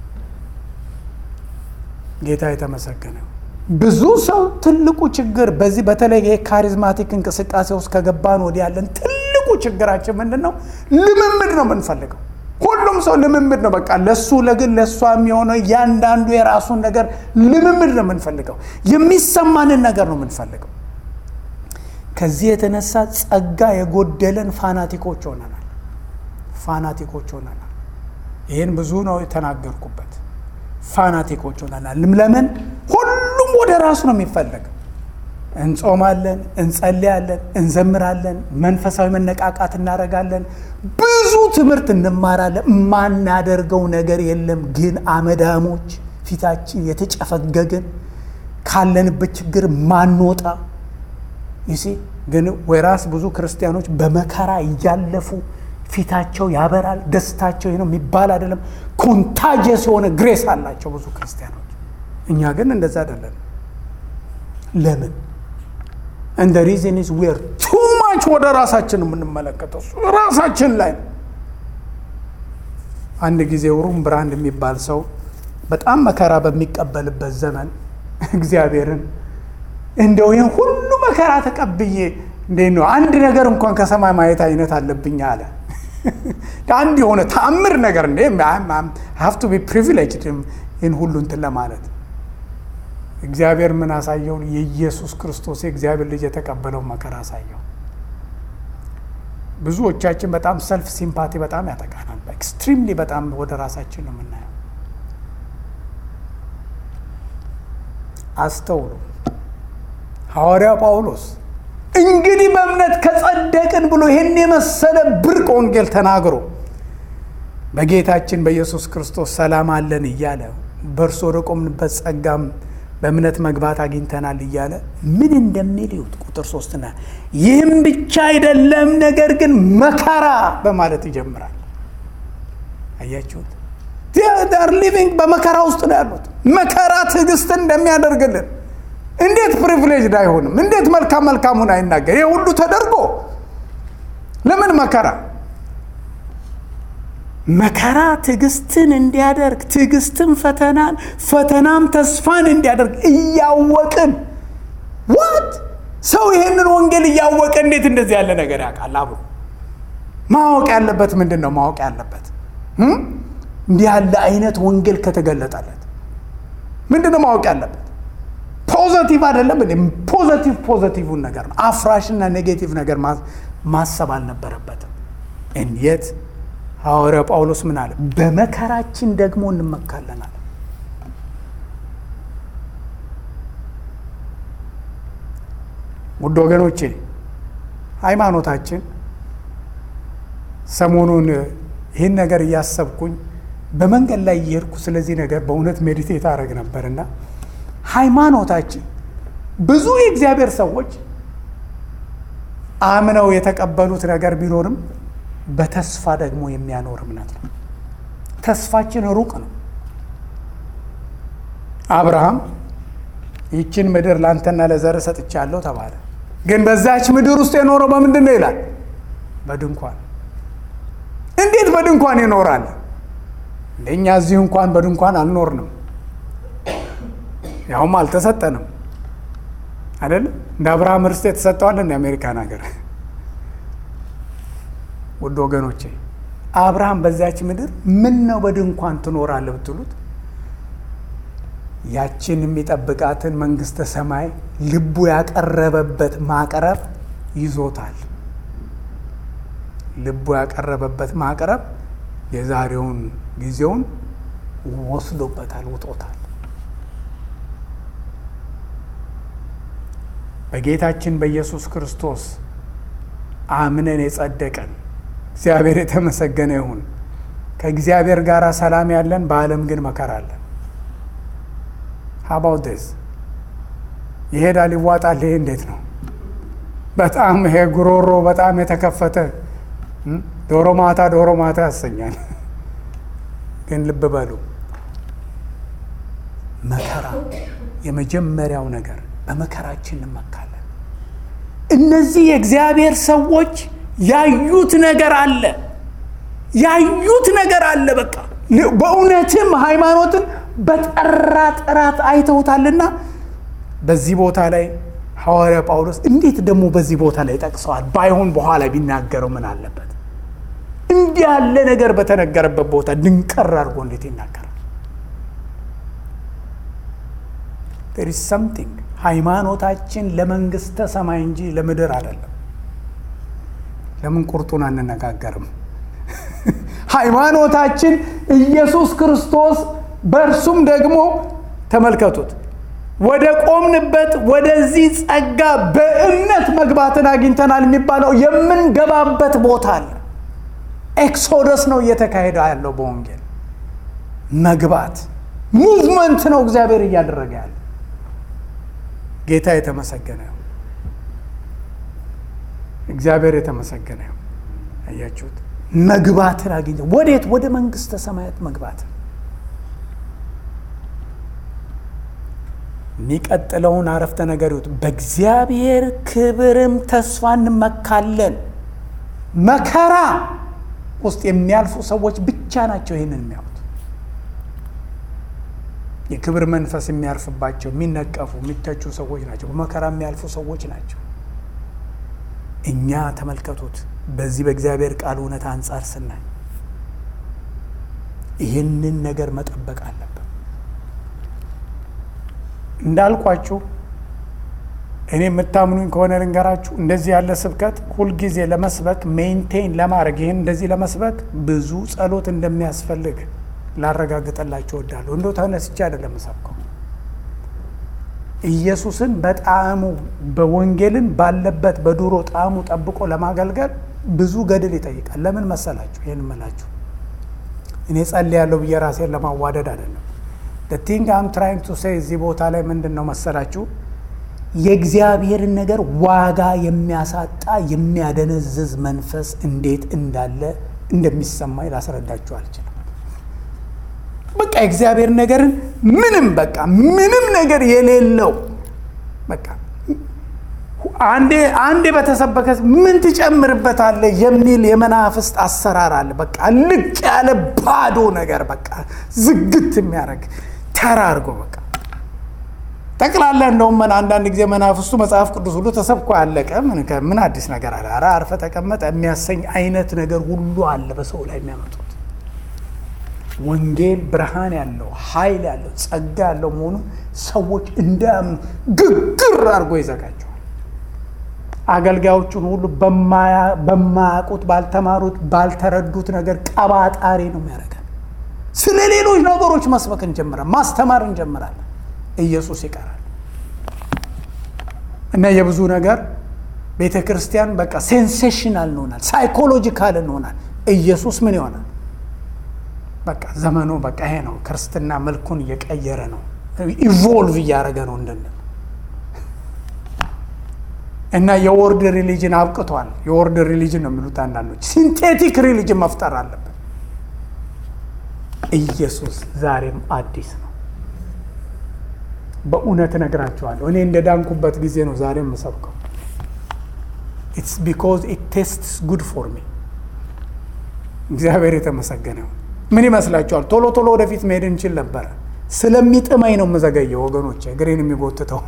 ጌታ የተመሰገነ ብዙ ሰው ትልቁ ችግር በዚህ በተለይ የካሪዝማቲክ እንቅስቃሴ ውስጥ ከገባን ወዲህ ያለን ትልቁ ችግራችን ምንድን ነው? ልምምድ ነው የምንፈልገው። ሁሉም ሰው ልምምድ ነው። በቃ ለሱ ለግል ለእሷ የሚሆነው እያንዳንዱ የራሱን ነገር ልምምድ ነው የምንፈልገው። የሚሰማንን ነገር ነው የምንፈልገው። ከዚህ የተነሳ ጸጋ የጎደለን ፋናቲኮች ሆነናል። ፋናቲኮች ሆነናል። ይህን ብዙ ነው የተናገርኩበት። ፋናቲኮች ሆነናል። ለምን? ሁሉም ወደ ራሱ ነው የሚፈለገው። እንጾማለን፣ እንጸልያለን፣ እንዘምራለን፣ መንፈሳዊ መነቃቃት እናደርጋለን፣ ብዙ ትምህርት እንማራለን። የማናደርገው ነገር የለም። ግን አመዳሞች፣ ፊታችን የተጨፈገግን፣ ካለንበት ችግር ማንወጣ ይሲ ግን ወይራስ ብዙ ክርስቲያኖች በመከራ እያለፉ ፊታቸው ያበራል፣ ደስታቸው ነው የሚባል አይደለም። ኮንታጀስ የሆነ ግሬስ አላቸው ብዙ ክርስቲያኖች። እኛ ግን እንደዛ አይደለም። ለምን? እንደ ሪዝን ኢዝ ዌር ቱ ማች ወደ ራሳችን የምንመለከተው ራሳችን ላይ ነው። አንድ ጊዜ ሩም ብራንድ የሚባል ሰው በጣም መከራ በሚቀበልበት ዘመን እግዚአብሔርን እንደው ይህን ሁሉ መከራ ተቀብዬ እንዴት ነው አንድ ነገር እንኳን ከሰማይ ማየት አይነት አለብኝ አለ። አንድ የሆነ ተአምር ነገር እንደ ሀቭ ቱ ቢ ፕሪቪሌጅድ ይህን ሁሉ እንትን ለማለት እግዚአብሔር ምን አሳየው? የኢየሱስ ክርስቶስ የእግዚአብሔር ልጅ የተቀበለው መከራ አሳየው። ብዙዎቻችን በጣም ሰልፍ ሲምፓቲ በጣም ያጠቃናል። ኤክስትሪምሊ በጣም ወደ ራሳችን ነው የምናየው። አስተውሉ። ሐዋርያው ጳውሎስ እንግዲህ በእምነት ከጸደቅን ብሎ ይህን የመሰለ ብርቅ ወንጌል ተናግሮ በጌታችን በኢየሱስ ክርስቶስ ሰላም አለን እያለ በእርሱ ወደ ቆምንበት ጸጋም በእምነት መግባት አግኝተናል እያለ ምን እንደሚል ይሁት ቁጥር ሶስትና ይህም ብቻ አይደለም፣ ነገር ግን መከራ በማለት ይጀምራል። አያችሁት? ር ሊቪንግ በመከራ ውስጥ ነው ያሉት። መከራ ትዕግስትን እንደሚያደርግልን እንዴት ፕሪቪሌጅድ አይሆንም? እንዴት መልካም መልካሙን አይናገር? ይህ ሁሉ ተደርጎ ለምን መከራ መከራ ትዕግስትን እንዲያደርግ ትዕግስትን ፈተናን ፈተናም ተስፋን እንዲያደርግ እያወቅን ዋት ሰው ይህንን ወንጌል እያወቀ እንዴት እንደዚህ ያለ ነገር ያውቃል? አብሮ ማወቅ ያለበት ምንድን ነው? ማወቅ ያለበት እንዲህ ያለ አይነት ወንጌል ከተገለጠለት ምንድን ነው ማወቅ ያለበት? ፖዘቲቭ አይደለም እንዴ? ፖዘቲቭ ፖዘቲቭን ነገር ነው። አፍራሽና ኔጌቲቭ ነገር ማሰብ አልነበረበትም። እንየት ሐዋርያው ጳውሎስ ምን አለ? በመከራችን ደግሞ እንመካለን አለ። ውድ ወገኖቼ ሃይማኖታችን ሰሞኑን ይህን ነገር እያሰብኩኝ በመንገድ ላይ እየሄድኩ ስለዚህ ነገር በእውነት ሜዲቴት አደረግ ነበርና ሃይማኖታችን ብዙ የእግዚአብሔር ሰዎች አምነው የተቀበሉት ነገር ቢኖርም በተስፋ ደግሞ የሚያኖር እምነት ነው። ተስፋችን ሩቅ ነው። አብርሃም ይችን ምድር ለአንተና ለዘር ሰጥቻለሁ ተባለ። ግን በዛች ምድር ውስጥ የኖረው በምንድን ነው ይላል? በድንኳን። እንዴት በድንኳን ይኖራል? እንደኛ እዚህ እንኳን በድንኳን አልኖርንም፣ ያውም አልተሰጠንም አይደለም። እንደ አብርሃም ርስት የተሰጠዋል እንደ አሜሪካን ሀገር ውድ ወገኖቼ አብርሃም በዛች ምድር ምን ነው በድንኳን ትኖራለህ ብትሉት ያችን የሚጠብቃትን መንግስተ ሰማይ ልቡ ያቀረበበት ማቅረብ ይዞታል። ልቡ ያቀረበበት ማቅረብ የዛሬውን ጊዜውን ወስዶበታል፣ ውጦታል። በጌታችን በኢየሱስ ክርስቶስ አምነን የጸደቀን እግዚአብሔር የተመሰገነ ይሁን። ከእግዚአብሔር ጋር ሰላም ያለን፣ በዓለም ግን መከራ አለን። ሀባውት ዴዝ ይሄዳል፣ ይዋጣል። ይሄ እንዴት ነው? በጣም ይሄ ጉሮሮ በጣም የተከፈተ ዶሮ ማታ ዶሮ ማታ ያሰኛል። ግን ልብ በሉ መከራ የመጀመሪያው ነገር በመከራችን እንመካለን። እነዚህ የእግዚአብሔር ሰዎች ያዩት ነገር አለ፣ ያዩት ነገር አለ። በቃ በእውነትም ሃይማኖትን በጠራ ጥራት አይተውታልና በዚህ ቦታ ላይ ሐዋርያ ጳውሎስ እንዴት ደግሞ በዚህ ቦታ ላይ ጠቅሰዋል? ባይሆን በኋላ ቢናገረው ምን አለበት? እንዲህ ያለ ነገር በተነገረበት ቦታ ድንቀር አድርጎ እንዴት ይናገራል? ዜር ኢዝ ሰምቲንግ ሃይማኖታችን ለመንግስተ ሰማይ እንጂ ለምድር አይደለም። ለምን ቁርጡን አንነጋገርም? ሃይማኖታችን ኢየሱስ ክርስቶስ በእርሱም ደግሞ ተመልከቱት ወደ ቆምንበት ወደዚህ ጸጋ በእምነት መግባትን አግኝተናል የሚባለው የምንገባበት ቦታ አለ። ኤክሶደስ ነው እየተካሄደ ያለው በወንጌል መግባት ሙቭመንት ነው እግዚአብሔር እያደረገ ያለ። ጌታ የተመሰገነ ነው። እግዚአብሔር የተመሰገነ ነው። አያችሁት? መግባትን አግኝተ ወዴት? ወደ መንግስተ ሰማያት መግባትን የሚቀጥለውን አረፍተ ነገር ይሁት በእግዚአብሔር ክብርም ተስፋ እንመካለን። መከራ ውስጥ የሚያልፉ ሰዎች ብቻ ናቸው ይህንን የሚያዩት። የክብር መንፈስ የሚያርፍባቸው የሚነቀፉ፣ የሚተቹ ሰዎች ናቸው። በመከራ የሚያልፉ ሰዎች ናቸው። እኛ ተመልከቱት፣ በዚህ በእግዚአብሔር ቃል እውነት አንጻር ስናይ ይህንን ነገር መጠበቅ አለብን። እንዳልኳችሁ እኔ የምታምኑኝ ከሆነ ልንገራችሁ፣ እንደዚህ ያለ ስብከት ሁልጊዜ ለመስበክ ሜንቴን ለማድረግ ይህን እንደዚህ ለመስበክ ብዙ ጸሎት እንደሚያስፈልግ ላረጋግጠላችሁ እወዳለሁ። እንደው ተነስቼ አይደለም ሰብከው ኢየሱስን በጣዕሙ በወንጌልን ባለበት በድሮ ጣዕሙ ጠብቆ ለማገልገል ብዙ ገድል ይጠይቃል። ለምን መሰላችሁ? ይህን እምላችሁ እኔ ጸልያለሁ ብዬ ራሴን ለማዋደድ አይደለም። ቲንግ አም ትራይንግ ቱ ሴይ እዚህ ቦታ ላይ ምንድን ነው መሰላችሁ? የእግዚአብሔርን ነገር ዋጋ የሚያሳጣ የሚያደነዝዝ መንፈስ እንዴት እንዳለ እንደሚሰማኝ ላስረዳችሁ አልችልም። በቃ የእግዚአብሔር ነገርን ምንም በቃ ምንም ነገር የሌለው በቃ አንዴ አንዴ በተሰበከ ምን ትጨምርበታለህ የሚል የመናፍስት አሰራር አለ። በቃ ልቅ ያለ ባዶ ነገር በቃ ዝግት የሚያደርግ ተራ አድርጎ በቃ ጠቅላላ እንደውም አንዳንድ ጊዜ መናፍስቱ መጽሐፍ ቅዱስ ሁሉ ተሰብኮ ያለቀ ምን አዲስ ነገር አለ? ኧረ አርፈ ተቀመጠ የሚያሰኝ አይነት ነገር ሁሉ አለ በሰው ላይ የሚያመጡት። ወንጌል ብርሃን ያለው ኃይል ያለው ጸጋ ያለው መሆኑን ሰዎች እንዳያምኑ ግግር አድርጎ ይዘጋቸዋል። አገልጋዮቹን ሁሉ በማያውቁት ባልተማሩት፣ ባልተረዱት ነገር ቀባጣሪ ነው የሚያደርገን። ስለ ሌሎች ነገሮች መስበክ እንጀምራለን፣ ማስተማር እንጀምራለን። ኢየሱስ ይቀራል እና የብዙ ነገር ቤተ ክርስቲያን በቃ ሴንሴሽናል እንሆናል፣ ሳይኮሎጂካል እንሆናል። ኢየሱስ ምን ይሆናል? በቃ ዘመኑ በቃ ይሄ ነው። ክርስትና መልኩን እየቀየረ ነው፣ ኢቮልቭ እያደረገ ነው እንድንል እና የወርድ ሪሊጅን አብቅቷል። የወርድ ሪሊጅን ነው የሚሉት አንዳንዶች። ሲንቴቲክ ሪሊጅን መፍጠር አለብን። ኢየሱስ ዛሬም አዲስ ነው። በእውነት እነግራቸዋለሁ። እኔ እንደ ዳንኩበት ጊዜ ነው ዛሬ የምሰብከው። ኢትስ ቢኮዝ ኢት ቴስትስ ጉድ ፎር ሚ። እግዚአብሔር የተመሰገነው። ምን ይመስላችኋል? ቶሎ ቶሎ ወደፊት መሄድ እንችል ነበረ። ስለሚጥመኝ ነው የምዘገየው ወገኖች፣ እግሬን የሚጎትተው።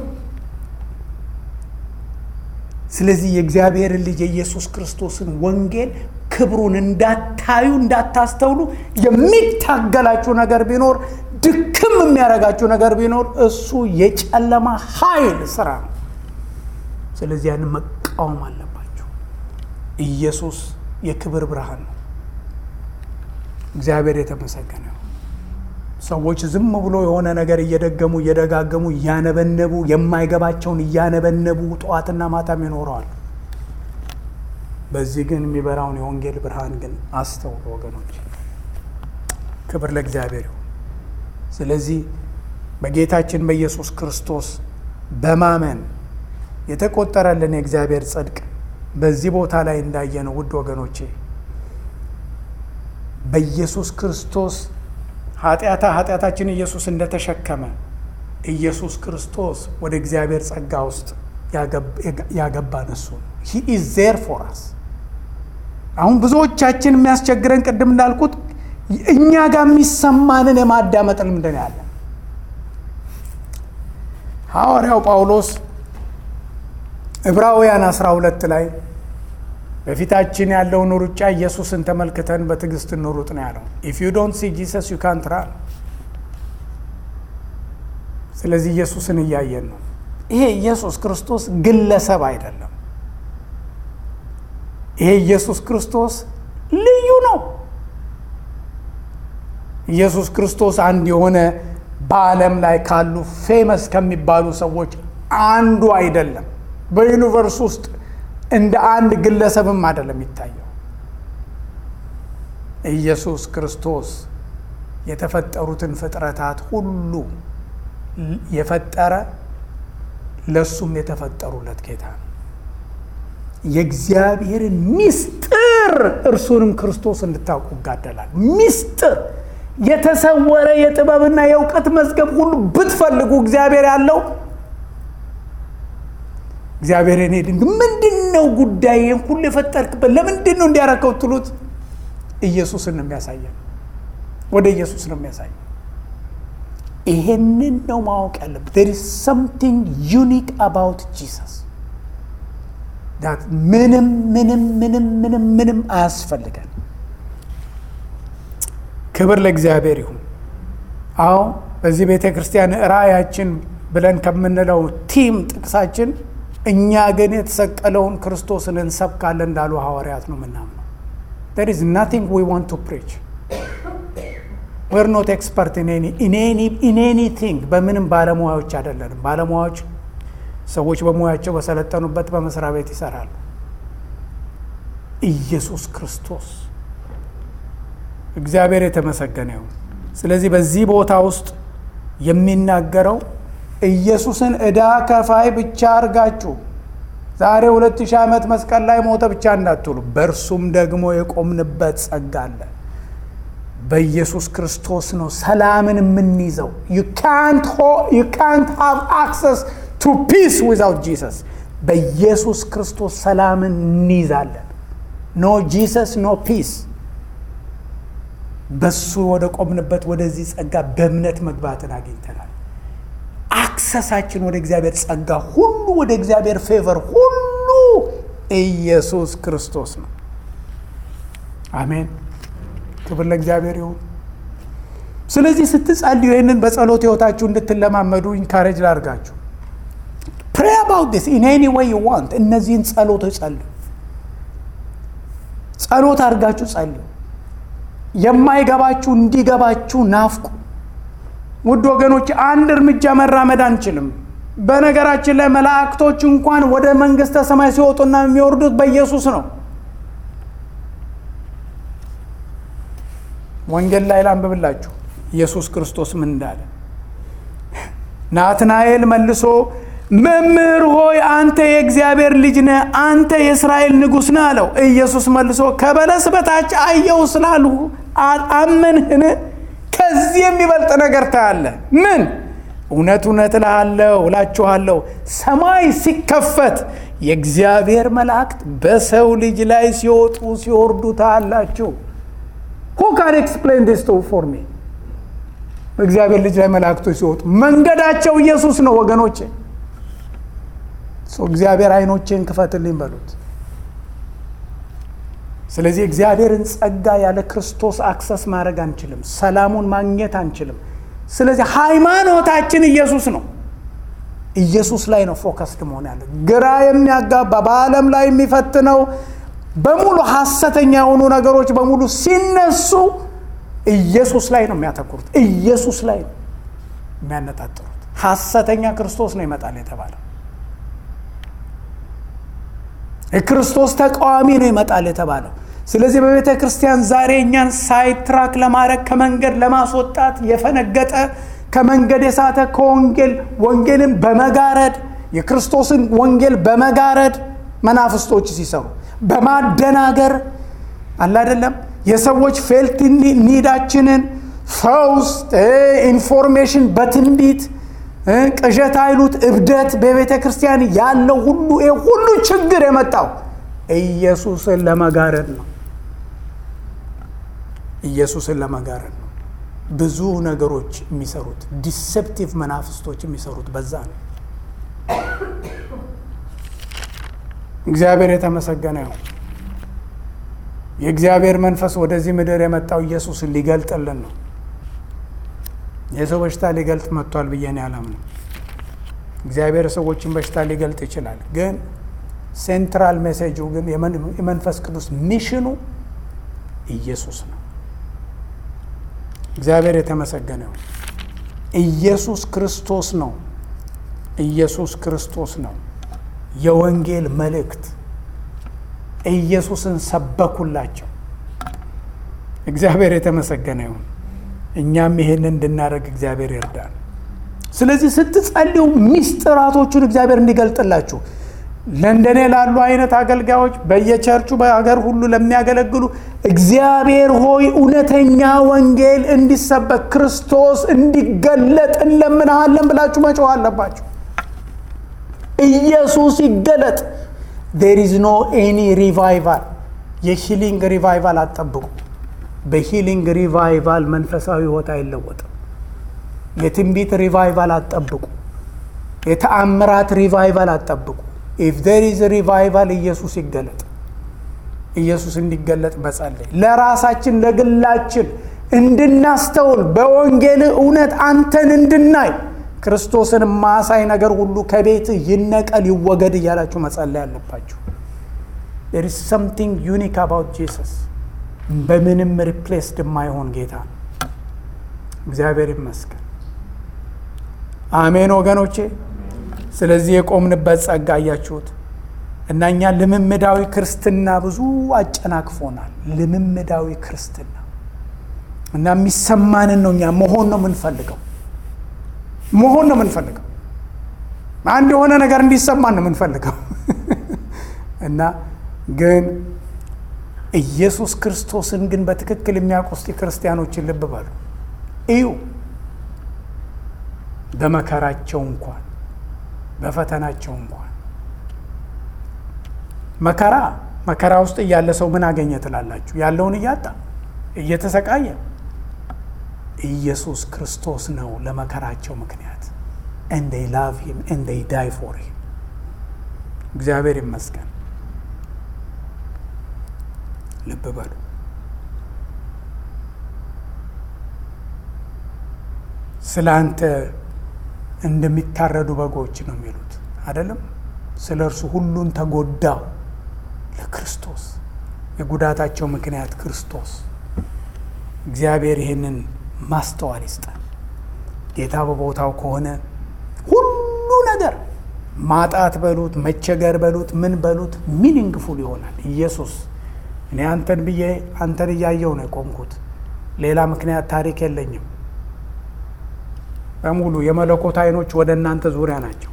ስለዚህ የእግዚአብሔርን ልጅ የኢየሱስ ክርስቶስን ወንጌል ክብሩን እንዳታዩ እንዳታስተውሉ የሚታገላችሁ ነገር ቢኖር ድክም የሚያደርጋችሁ ነገር ቢኖር እሱ የጨለማ ኃይል ስራ ነው። ስለዚህ ያንን መቃወም አለባችሁ። ኢየሱስ የክብር ብርሃን ነው። እግዚአብሔር የተመሰገነ ነው። ሰዎች ዝም ብሎ የሆነ ነገር እየደገሙ እየደጋገሙ እያነበነቡ የማይገባቸውን እያነበነቡ ጠዋትና ማታም ይኖረዋል። በዚህ ግን የሚበራውን የወንጌል ብርሃን ግን አስተውሉ ወገኖች። ክብር ለእግዚአብሔር ይሁን። ስለዚህ በጌታችን በኢየሱስ ክርስቶስ በማመን የተቆጠረልን የእግዚአብሔር ጽድቅ በዚህ ቦታ ላይ እንዳየነው ውድ ወገኖቼ በኢየሱስ ክርስቶስ ኃጢአታ ኃጢአታችን ኢየሱስ እንደተሸከመ ኢየሱስ ክርስቶስ ወደ እግዚአብሔር ጸጋ ውስጥ ያገባን እሱ ሂ ኢዝ ዜር ፎር አስ። አሁን ብዙዎቻችን የሚያስቸግረን ቅድም እንዳልኩት እኛ ጋር የሚሰማንን የማዳመጥ ልምድ ነው ያለን። ሐዋርያው ጳውሎስ ዕብራውያን 12 ላይ በፊታችን ያለውን ሩጫ ኢየሱስን ተመልክተን በትዕግስት እንሩጥ ነው ያለው። ኢፍ ዩ ዶንት ሲ ጂሰስ ዩ ካንት ራን። ስለዚህ ኢየሱስን እያየን ነው። ይሄ ኢየሱስ ክርስቶስ ግለሰብ አይደለም። ይሄ ኢየሱስ ክርስቶስ ልዩ ነው። ኢየሱስ ክርስቶስ አንድ የሆነ በዓለም ላይ ካሉ ፌመስ ከሚባሉ ሰዎች አንዱ አይደለም። በዩኒቨርስ ውስጥ እንደ አንድ ግለሰብም አይደለም የሚታየው። ኢየሱስ ክርስቶስ የተፈጠሩትን ፍጥረታት ሁሉ የፈጠረ ለሱም የተፈጠሩለት ጌታ ነው። የእግዚአብሔርን ሚስጥር እርሱንም ክርስቶስ እንድታውቁ ይጋደላል። ሚስጥር የተሰወረ የጥበብና የእውቀት መዝገብ ሁሉ ብትፈልጉ እግዚአብሔር ያለው እግዚአብሔር እኔ ድንግ ምንድን ነው ጉዳይ ሁሉ የፈጠርክበት ለምንድን ነው እንዲያረከው ትሉት ኢየሱስን ነው የሚያሳየን። ወደ ኢየሱስ ነው የሚያሳየን። ይሄንን ነው ማወቅ ያለብን። there is something unique about Jesus that ምንም ምንም ምንም ምንም ምንም አያስፈልገን። ክብር ለእግዚአብሔር ይሁን። አዎ በዚህ ቤተ ክርስቲያን ራእያችን ብለን ከምንለው ቲም ጥቅሳችን እኛ ግን የተሰቀለውን ክርስቶስን እንሰብካለን እንዳሉ ሐዋርያት ነው የምናምነው። there is nothing we want to preach we're not expert in any in any in anything በምንም ባለሙያዎች አይደለንም። ባለሙያዎች ሰዎች በሙያቸው በሰለጠኑበት በመስሪያ ቤት ይሰራሉ። ኢየሱስ ክርስቶስ እግዚአብሔር የተመሰገነ ይሁን። ስለዚህ በዚህ ቦታ ውስጥ የሚናገረው ኢየሱስን ዕዳ ከፋይ ብቻ አድርጋችሁ ዛሬ ሁለት ሺህ ዓመት መስቀል ላይ ሞተ ብቻ እንዳትሉ፣ በእርሱም ደግሞ የቆምንበት ጸጋ አለ። በኢየሱስ ክርስቶስ ነው ሰላምን የምንይዘው። ዩ ካንት ሃቭ አክሰስ ቱ ፒስ ዊዛውት ጂሰስ። በኢየሱስ ክርስቶስ ሰላምን እንይዛለን። ኖ ጂሰስ ኖ ፒስ። በሱ ወደ ቆምንበት ወደዚህ ጸጋ በእምነት መግባትን አግኝተናል። አክሰሳችን ወደ እግዚአብሔር ጸጋ ሁሉ ወደ እግዚአብሔር ፌቨር ሁሉ ኢየሱስ ክርስቶስ ነው። አሜን። ክብር ለእግዚአብሔር ይሁን። ስለዚህ ስትጸልዩ ይህንን በጸሎት ህይወታችሁ እንድትለማመዱ ኢንካሬጅ ላድርጋችሁ። ፕሬ አባውት ዲስ ኢን ኤኒ ዌይ ዩ ዋንት። እነዚህን ጸሎቶች ጸልዩ። ጸሎት አድርጋችሁ ጸልዩ። የማይገባችሁ እንዲገባችሁ ናፍቁ። ውድ ወገኖች አንድ እርምጃ መራመድ አንችልም። በነገራችን ላይ መላእክቶች እንኳን ወደ መንግሥተ ሰማይ ሲወጡና የሚወርዱት በኢየሱስ ነው። ወንጌል ላይ ላንብብላችሁ ኢየሱስ ክርስቶስ ምን እንዳለ። ናትናኤል መልሶ መምህር ሆይ አንተ የእግዚአብሔር ልጅ ነህ፣ አንተ የእስራኤል ንጉሥ ነህ አለው። ኢየሱስ መልሶ ከበለስ በታች አየው ስላልሁ አመንህን? ከዚህ የሚበልጥ ነገር ታያለህ። ምን? እውነት እውነት እልሃለሁ እላችኋለሁ ሰማይ ሲከፈት የእግዚአብሔር መላእክት በሰው ልጅ ላይ ሲወጡ ሲወርዱ ታያላችሁ። ሁ ካን ኤክስፕሌን ዲስ ቱ ፎር ሚ? በእግዚአብሔር ልጅ ላይ መላእክቶች ሲወጡ መንገዳቸው ኢየሱስ ነው ወገኖቼ። እግዚአብሔር አይኖቼን ክፈትልኝ በሉት። ስለዚህ እግዚአብሔርን ጸጋ ያለ ክርስቶስ አክሰስ ማድረግ አንችልም። ሰላሙን ማግኘት አንችልም። ስለዚህ ሃይማኖታችን ኢየሱስ ነው። ኢየሱስ ላይ ነው ፎከስድ መሆን ያለ። ግራ የሚያጋባ በዓለም ላይ የሚፈትነው በሙሉ ሐሰተኛ የሆኑ ነገሮች በሙሉ ሲነሱ ኢየሱስ ላይ ነው የሚያተኩሩት። ኢየሱስ ላይ ነው የሚያነጣጥሩት። ሐሰተኛ ክርስቶስ ነው ይመጣል የተባለው። የክርስቶስ ተቃዋሚ ነው ይመጣል የተባለው። ስለዚህ በቤተ ክርስቲያን ዛሬ እኛን ሳይትራክ ለማድረግ ከመንገድ ለማስወጣት የፈነገጠ ከመንገድ የሳተ ከወንጌል ወንጌልን በመጋረድ የክርስቶስን ወንጌል በመጋረድ መናፍስቶች ሲሰሩ በማደናገር አለ አይደለም የሰዎች ፌልት ኒዳችንን ፈውስ ኢንፎርሜሽን በትንቢት ቅዠት አይሉት እብደት በቤተ ክርስቲያን ያለው ሁሉ ይሄ ሁሉ ችግር የመጣው ኢየሱስን ለመጋረድ ነው። ኢየሱስን ለመጋረድ ነው። ብዙ ነገሮች የሚሰሩት ዲሴፕቲቭ መናፍስቶች የሚሰሩት በዛ ነው። እግዚአብሔር የተመሰገነ ይሁን። የእግዚአብሔር መንፈስ ወደዚህ ምድር የመጣው ኢየሱስን ሊገልጥልን ነው። የሰው በሽታ ሊገልጥ መጥቷል ብዬ እኔ አላምንም። እግዚአብሔር ሰዎችን በሽታ ሊገልጥ ይችላል፣ ግን ሴንትራል ሜሴጁ ግን የመንፈስ ቅዱስ ሚሽኑ ኢየሱስ ነው። እግዚአብሔር የተመሰገነ ይሁን። ኢየሱስ ክርስቶስ ነው። ኢየሱስ ክርስቶስ ነው። የወንጌል መልእክት ኢየሱስን ሰበኩላቸው። እግዚአብሔር የተመሰገነ ይሁን። እኛም ይሄንን እንድናደርግ እግዚአብሔር ይርዳል። ስለዚህ ስትጸልዩ ሚስጥራቶቹን እግዚአብሔር እንዲገልጥላችሁ ለእንደኔ ላሉ አይነት አገልጋዮች በየቸርቹ በሀገር ሁሉ ለሚያገለግሉ እግዚአብሔር ሆይ እውነተኛ ወንጌል እንዲሰበክ ክርስቶስ እንዲገለጥ እንለምንሃለን ብላችሁ መጮህ አለባችሁ። ኢየሱስ ይገለጥ። ዴር ኢዝ ኖ ኤኒ ሪቫይቫል የሂሊንግ ሪቫይቫል አትጠብቁ። በሂሊንግ ሪቫይቫል መንፈሳዊ ሕይወት አይለወጥም። የትንቢት ሪቫይቫል አትጠብቁ። የተአምራት ሪቫይቫል አትጠብቁ። ኢፍ ዴር ኢዝ ሪቫይቫል ኢየሱስ ይገለጥ። ኢየሱስ እንዲገለጥ መጸለይ ለራሳችን ለግላችን እንድናስተውል በወንጌል እውነት አንተን እንድናይ ክርስቶስን ማሳይ ነገር ሁሉ ከቤት ይነቀል ይወገድ እያላችሁ መጸለይ አለባችሁ። there is something unique about Jesus በምንም ሪፕሌስድ የማይሆን ጌታ ነው። እግዚአብሔር ይመስገን። አሜን ወገኖቼ። ስለዚህ የቆምንበት ጸጋ እያችሁት እና እኛ ልምምዳዊ ክርስትና ብዙ አጨናቅፎናል። ልምምዳዊ ክርስትና እና የሚሰማንን ነው እኛ መሆን ነው የምንፈልገው መሆን ነው የምንፈልገው። አንድ የሆነ ነገር እንዲሰማን ነው የምንፈልገው እና ግን ኢየሱስ ክርስቶስን ግን በትክክል የሚያውቁ እስቲ ክርስቲያኖችን ልብ በሉ እዩ። በመከራቸው እንኳን በፈተናቸው እንኳን መከራ መከራ ውስጥ እያለ ሰው ምን አገኘ ትላላችሁ? ያለውን እያጣ እየተሰቃየ ኢየሱስ ክርስቶስ ነው ለመከራቸው ምክንያት። and they love him and they die for him እግዚአብሔር ይመስገን። ልብ በሉ። ስለ አንተ እንደሚታረዱ በጎች ነው የሚሉት አይደለም። ስለ እርሱ ሁሉን ተጎዳው ለክርስቶስ የጉዳታቸው ምክንያት ክርስቶስ። እግዚአብሔር ይህንን ማስተዋል ይስጠን። ጌታ በቦታው ከሆነ ሁሉ ነገር ማጣት በሉት መቸገር በሉት ምን በሉት ሚኒንግፉል ይሆናል። ኢየሱስ እኔ አንተን ብዬ አንተን እያየው ነው የቆምኩት። ሌላ ምክንያት ታሪክ የለኝም። በሙሉ የመለኮት አይኖች ወደ እናንተ ዙሪያ ናቸው።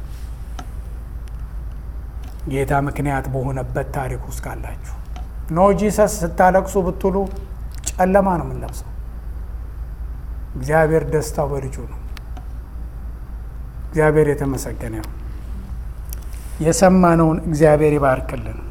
ጌታ ምክንያት በሆነበት ታሪክ ውስጥ ካላችሁ ኖ ጂሰስ ስታለቅሱ ብትሉ ጨለማ ነው የምንለብሰው። እግዚአብሔር ደስታው በልጁ ነው። እግዚአብሔር የተመሰገነ ነው። የሰማነውን እግዚአብሔር ይባርክልን።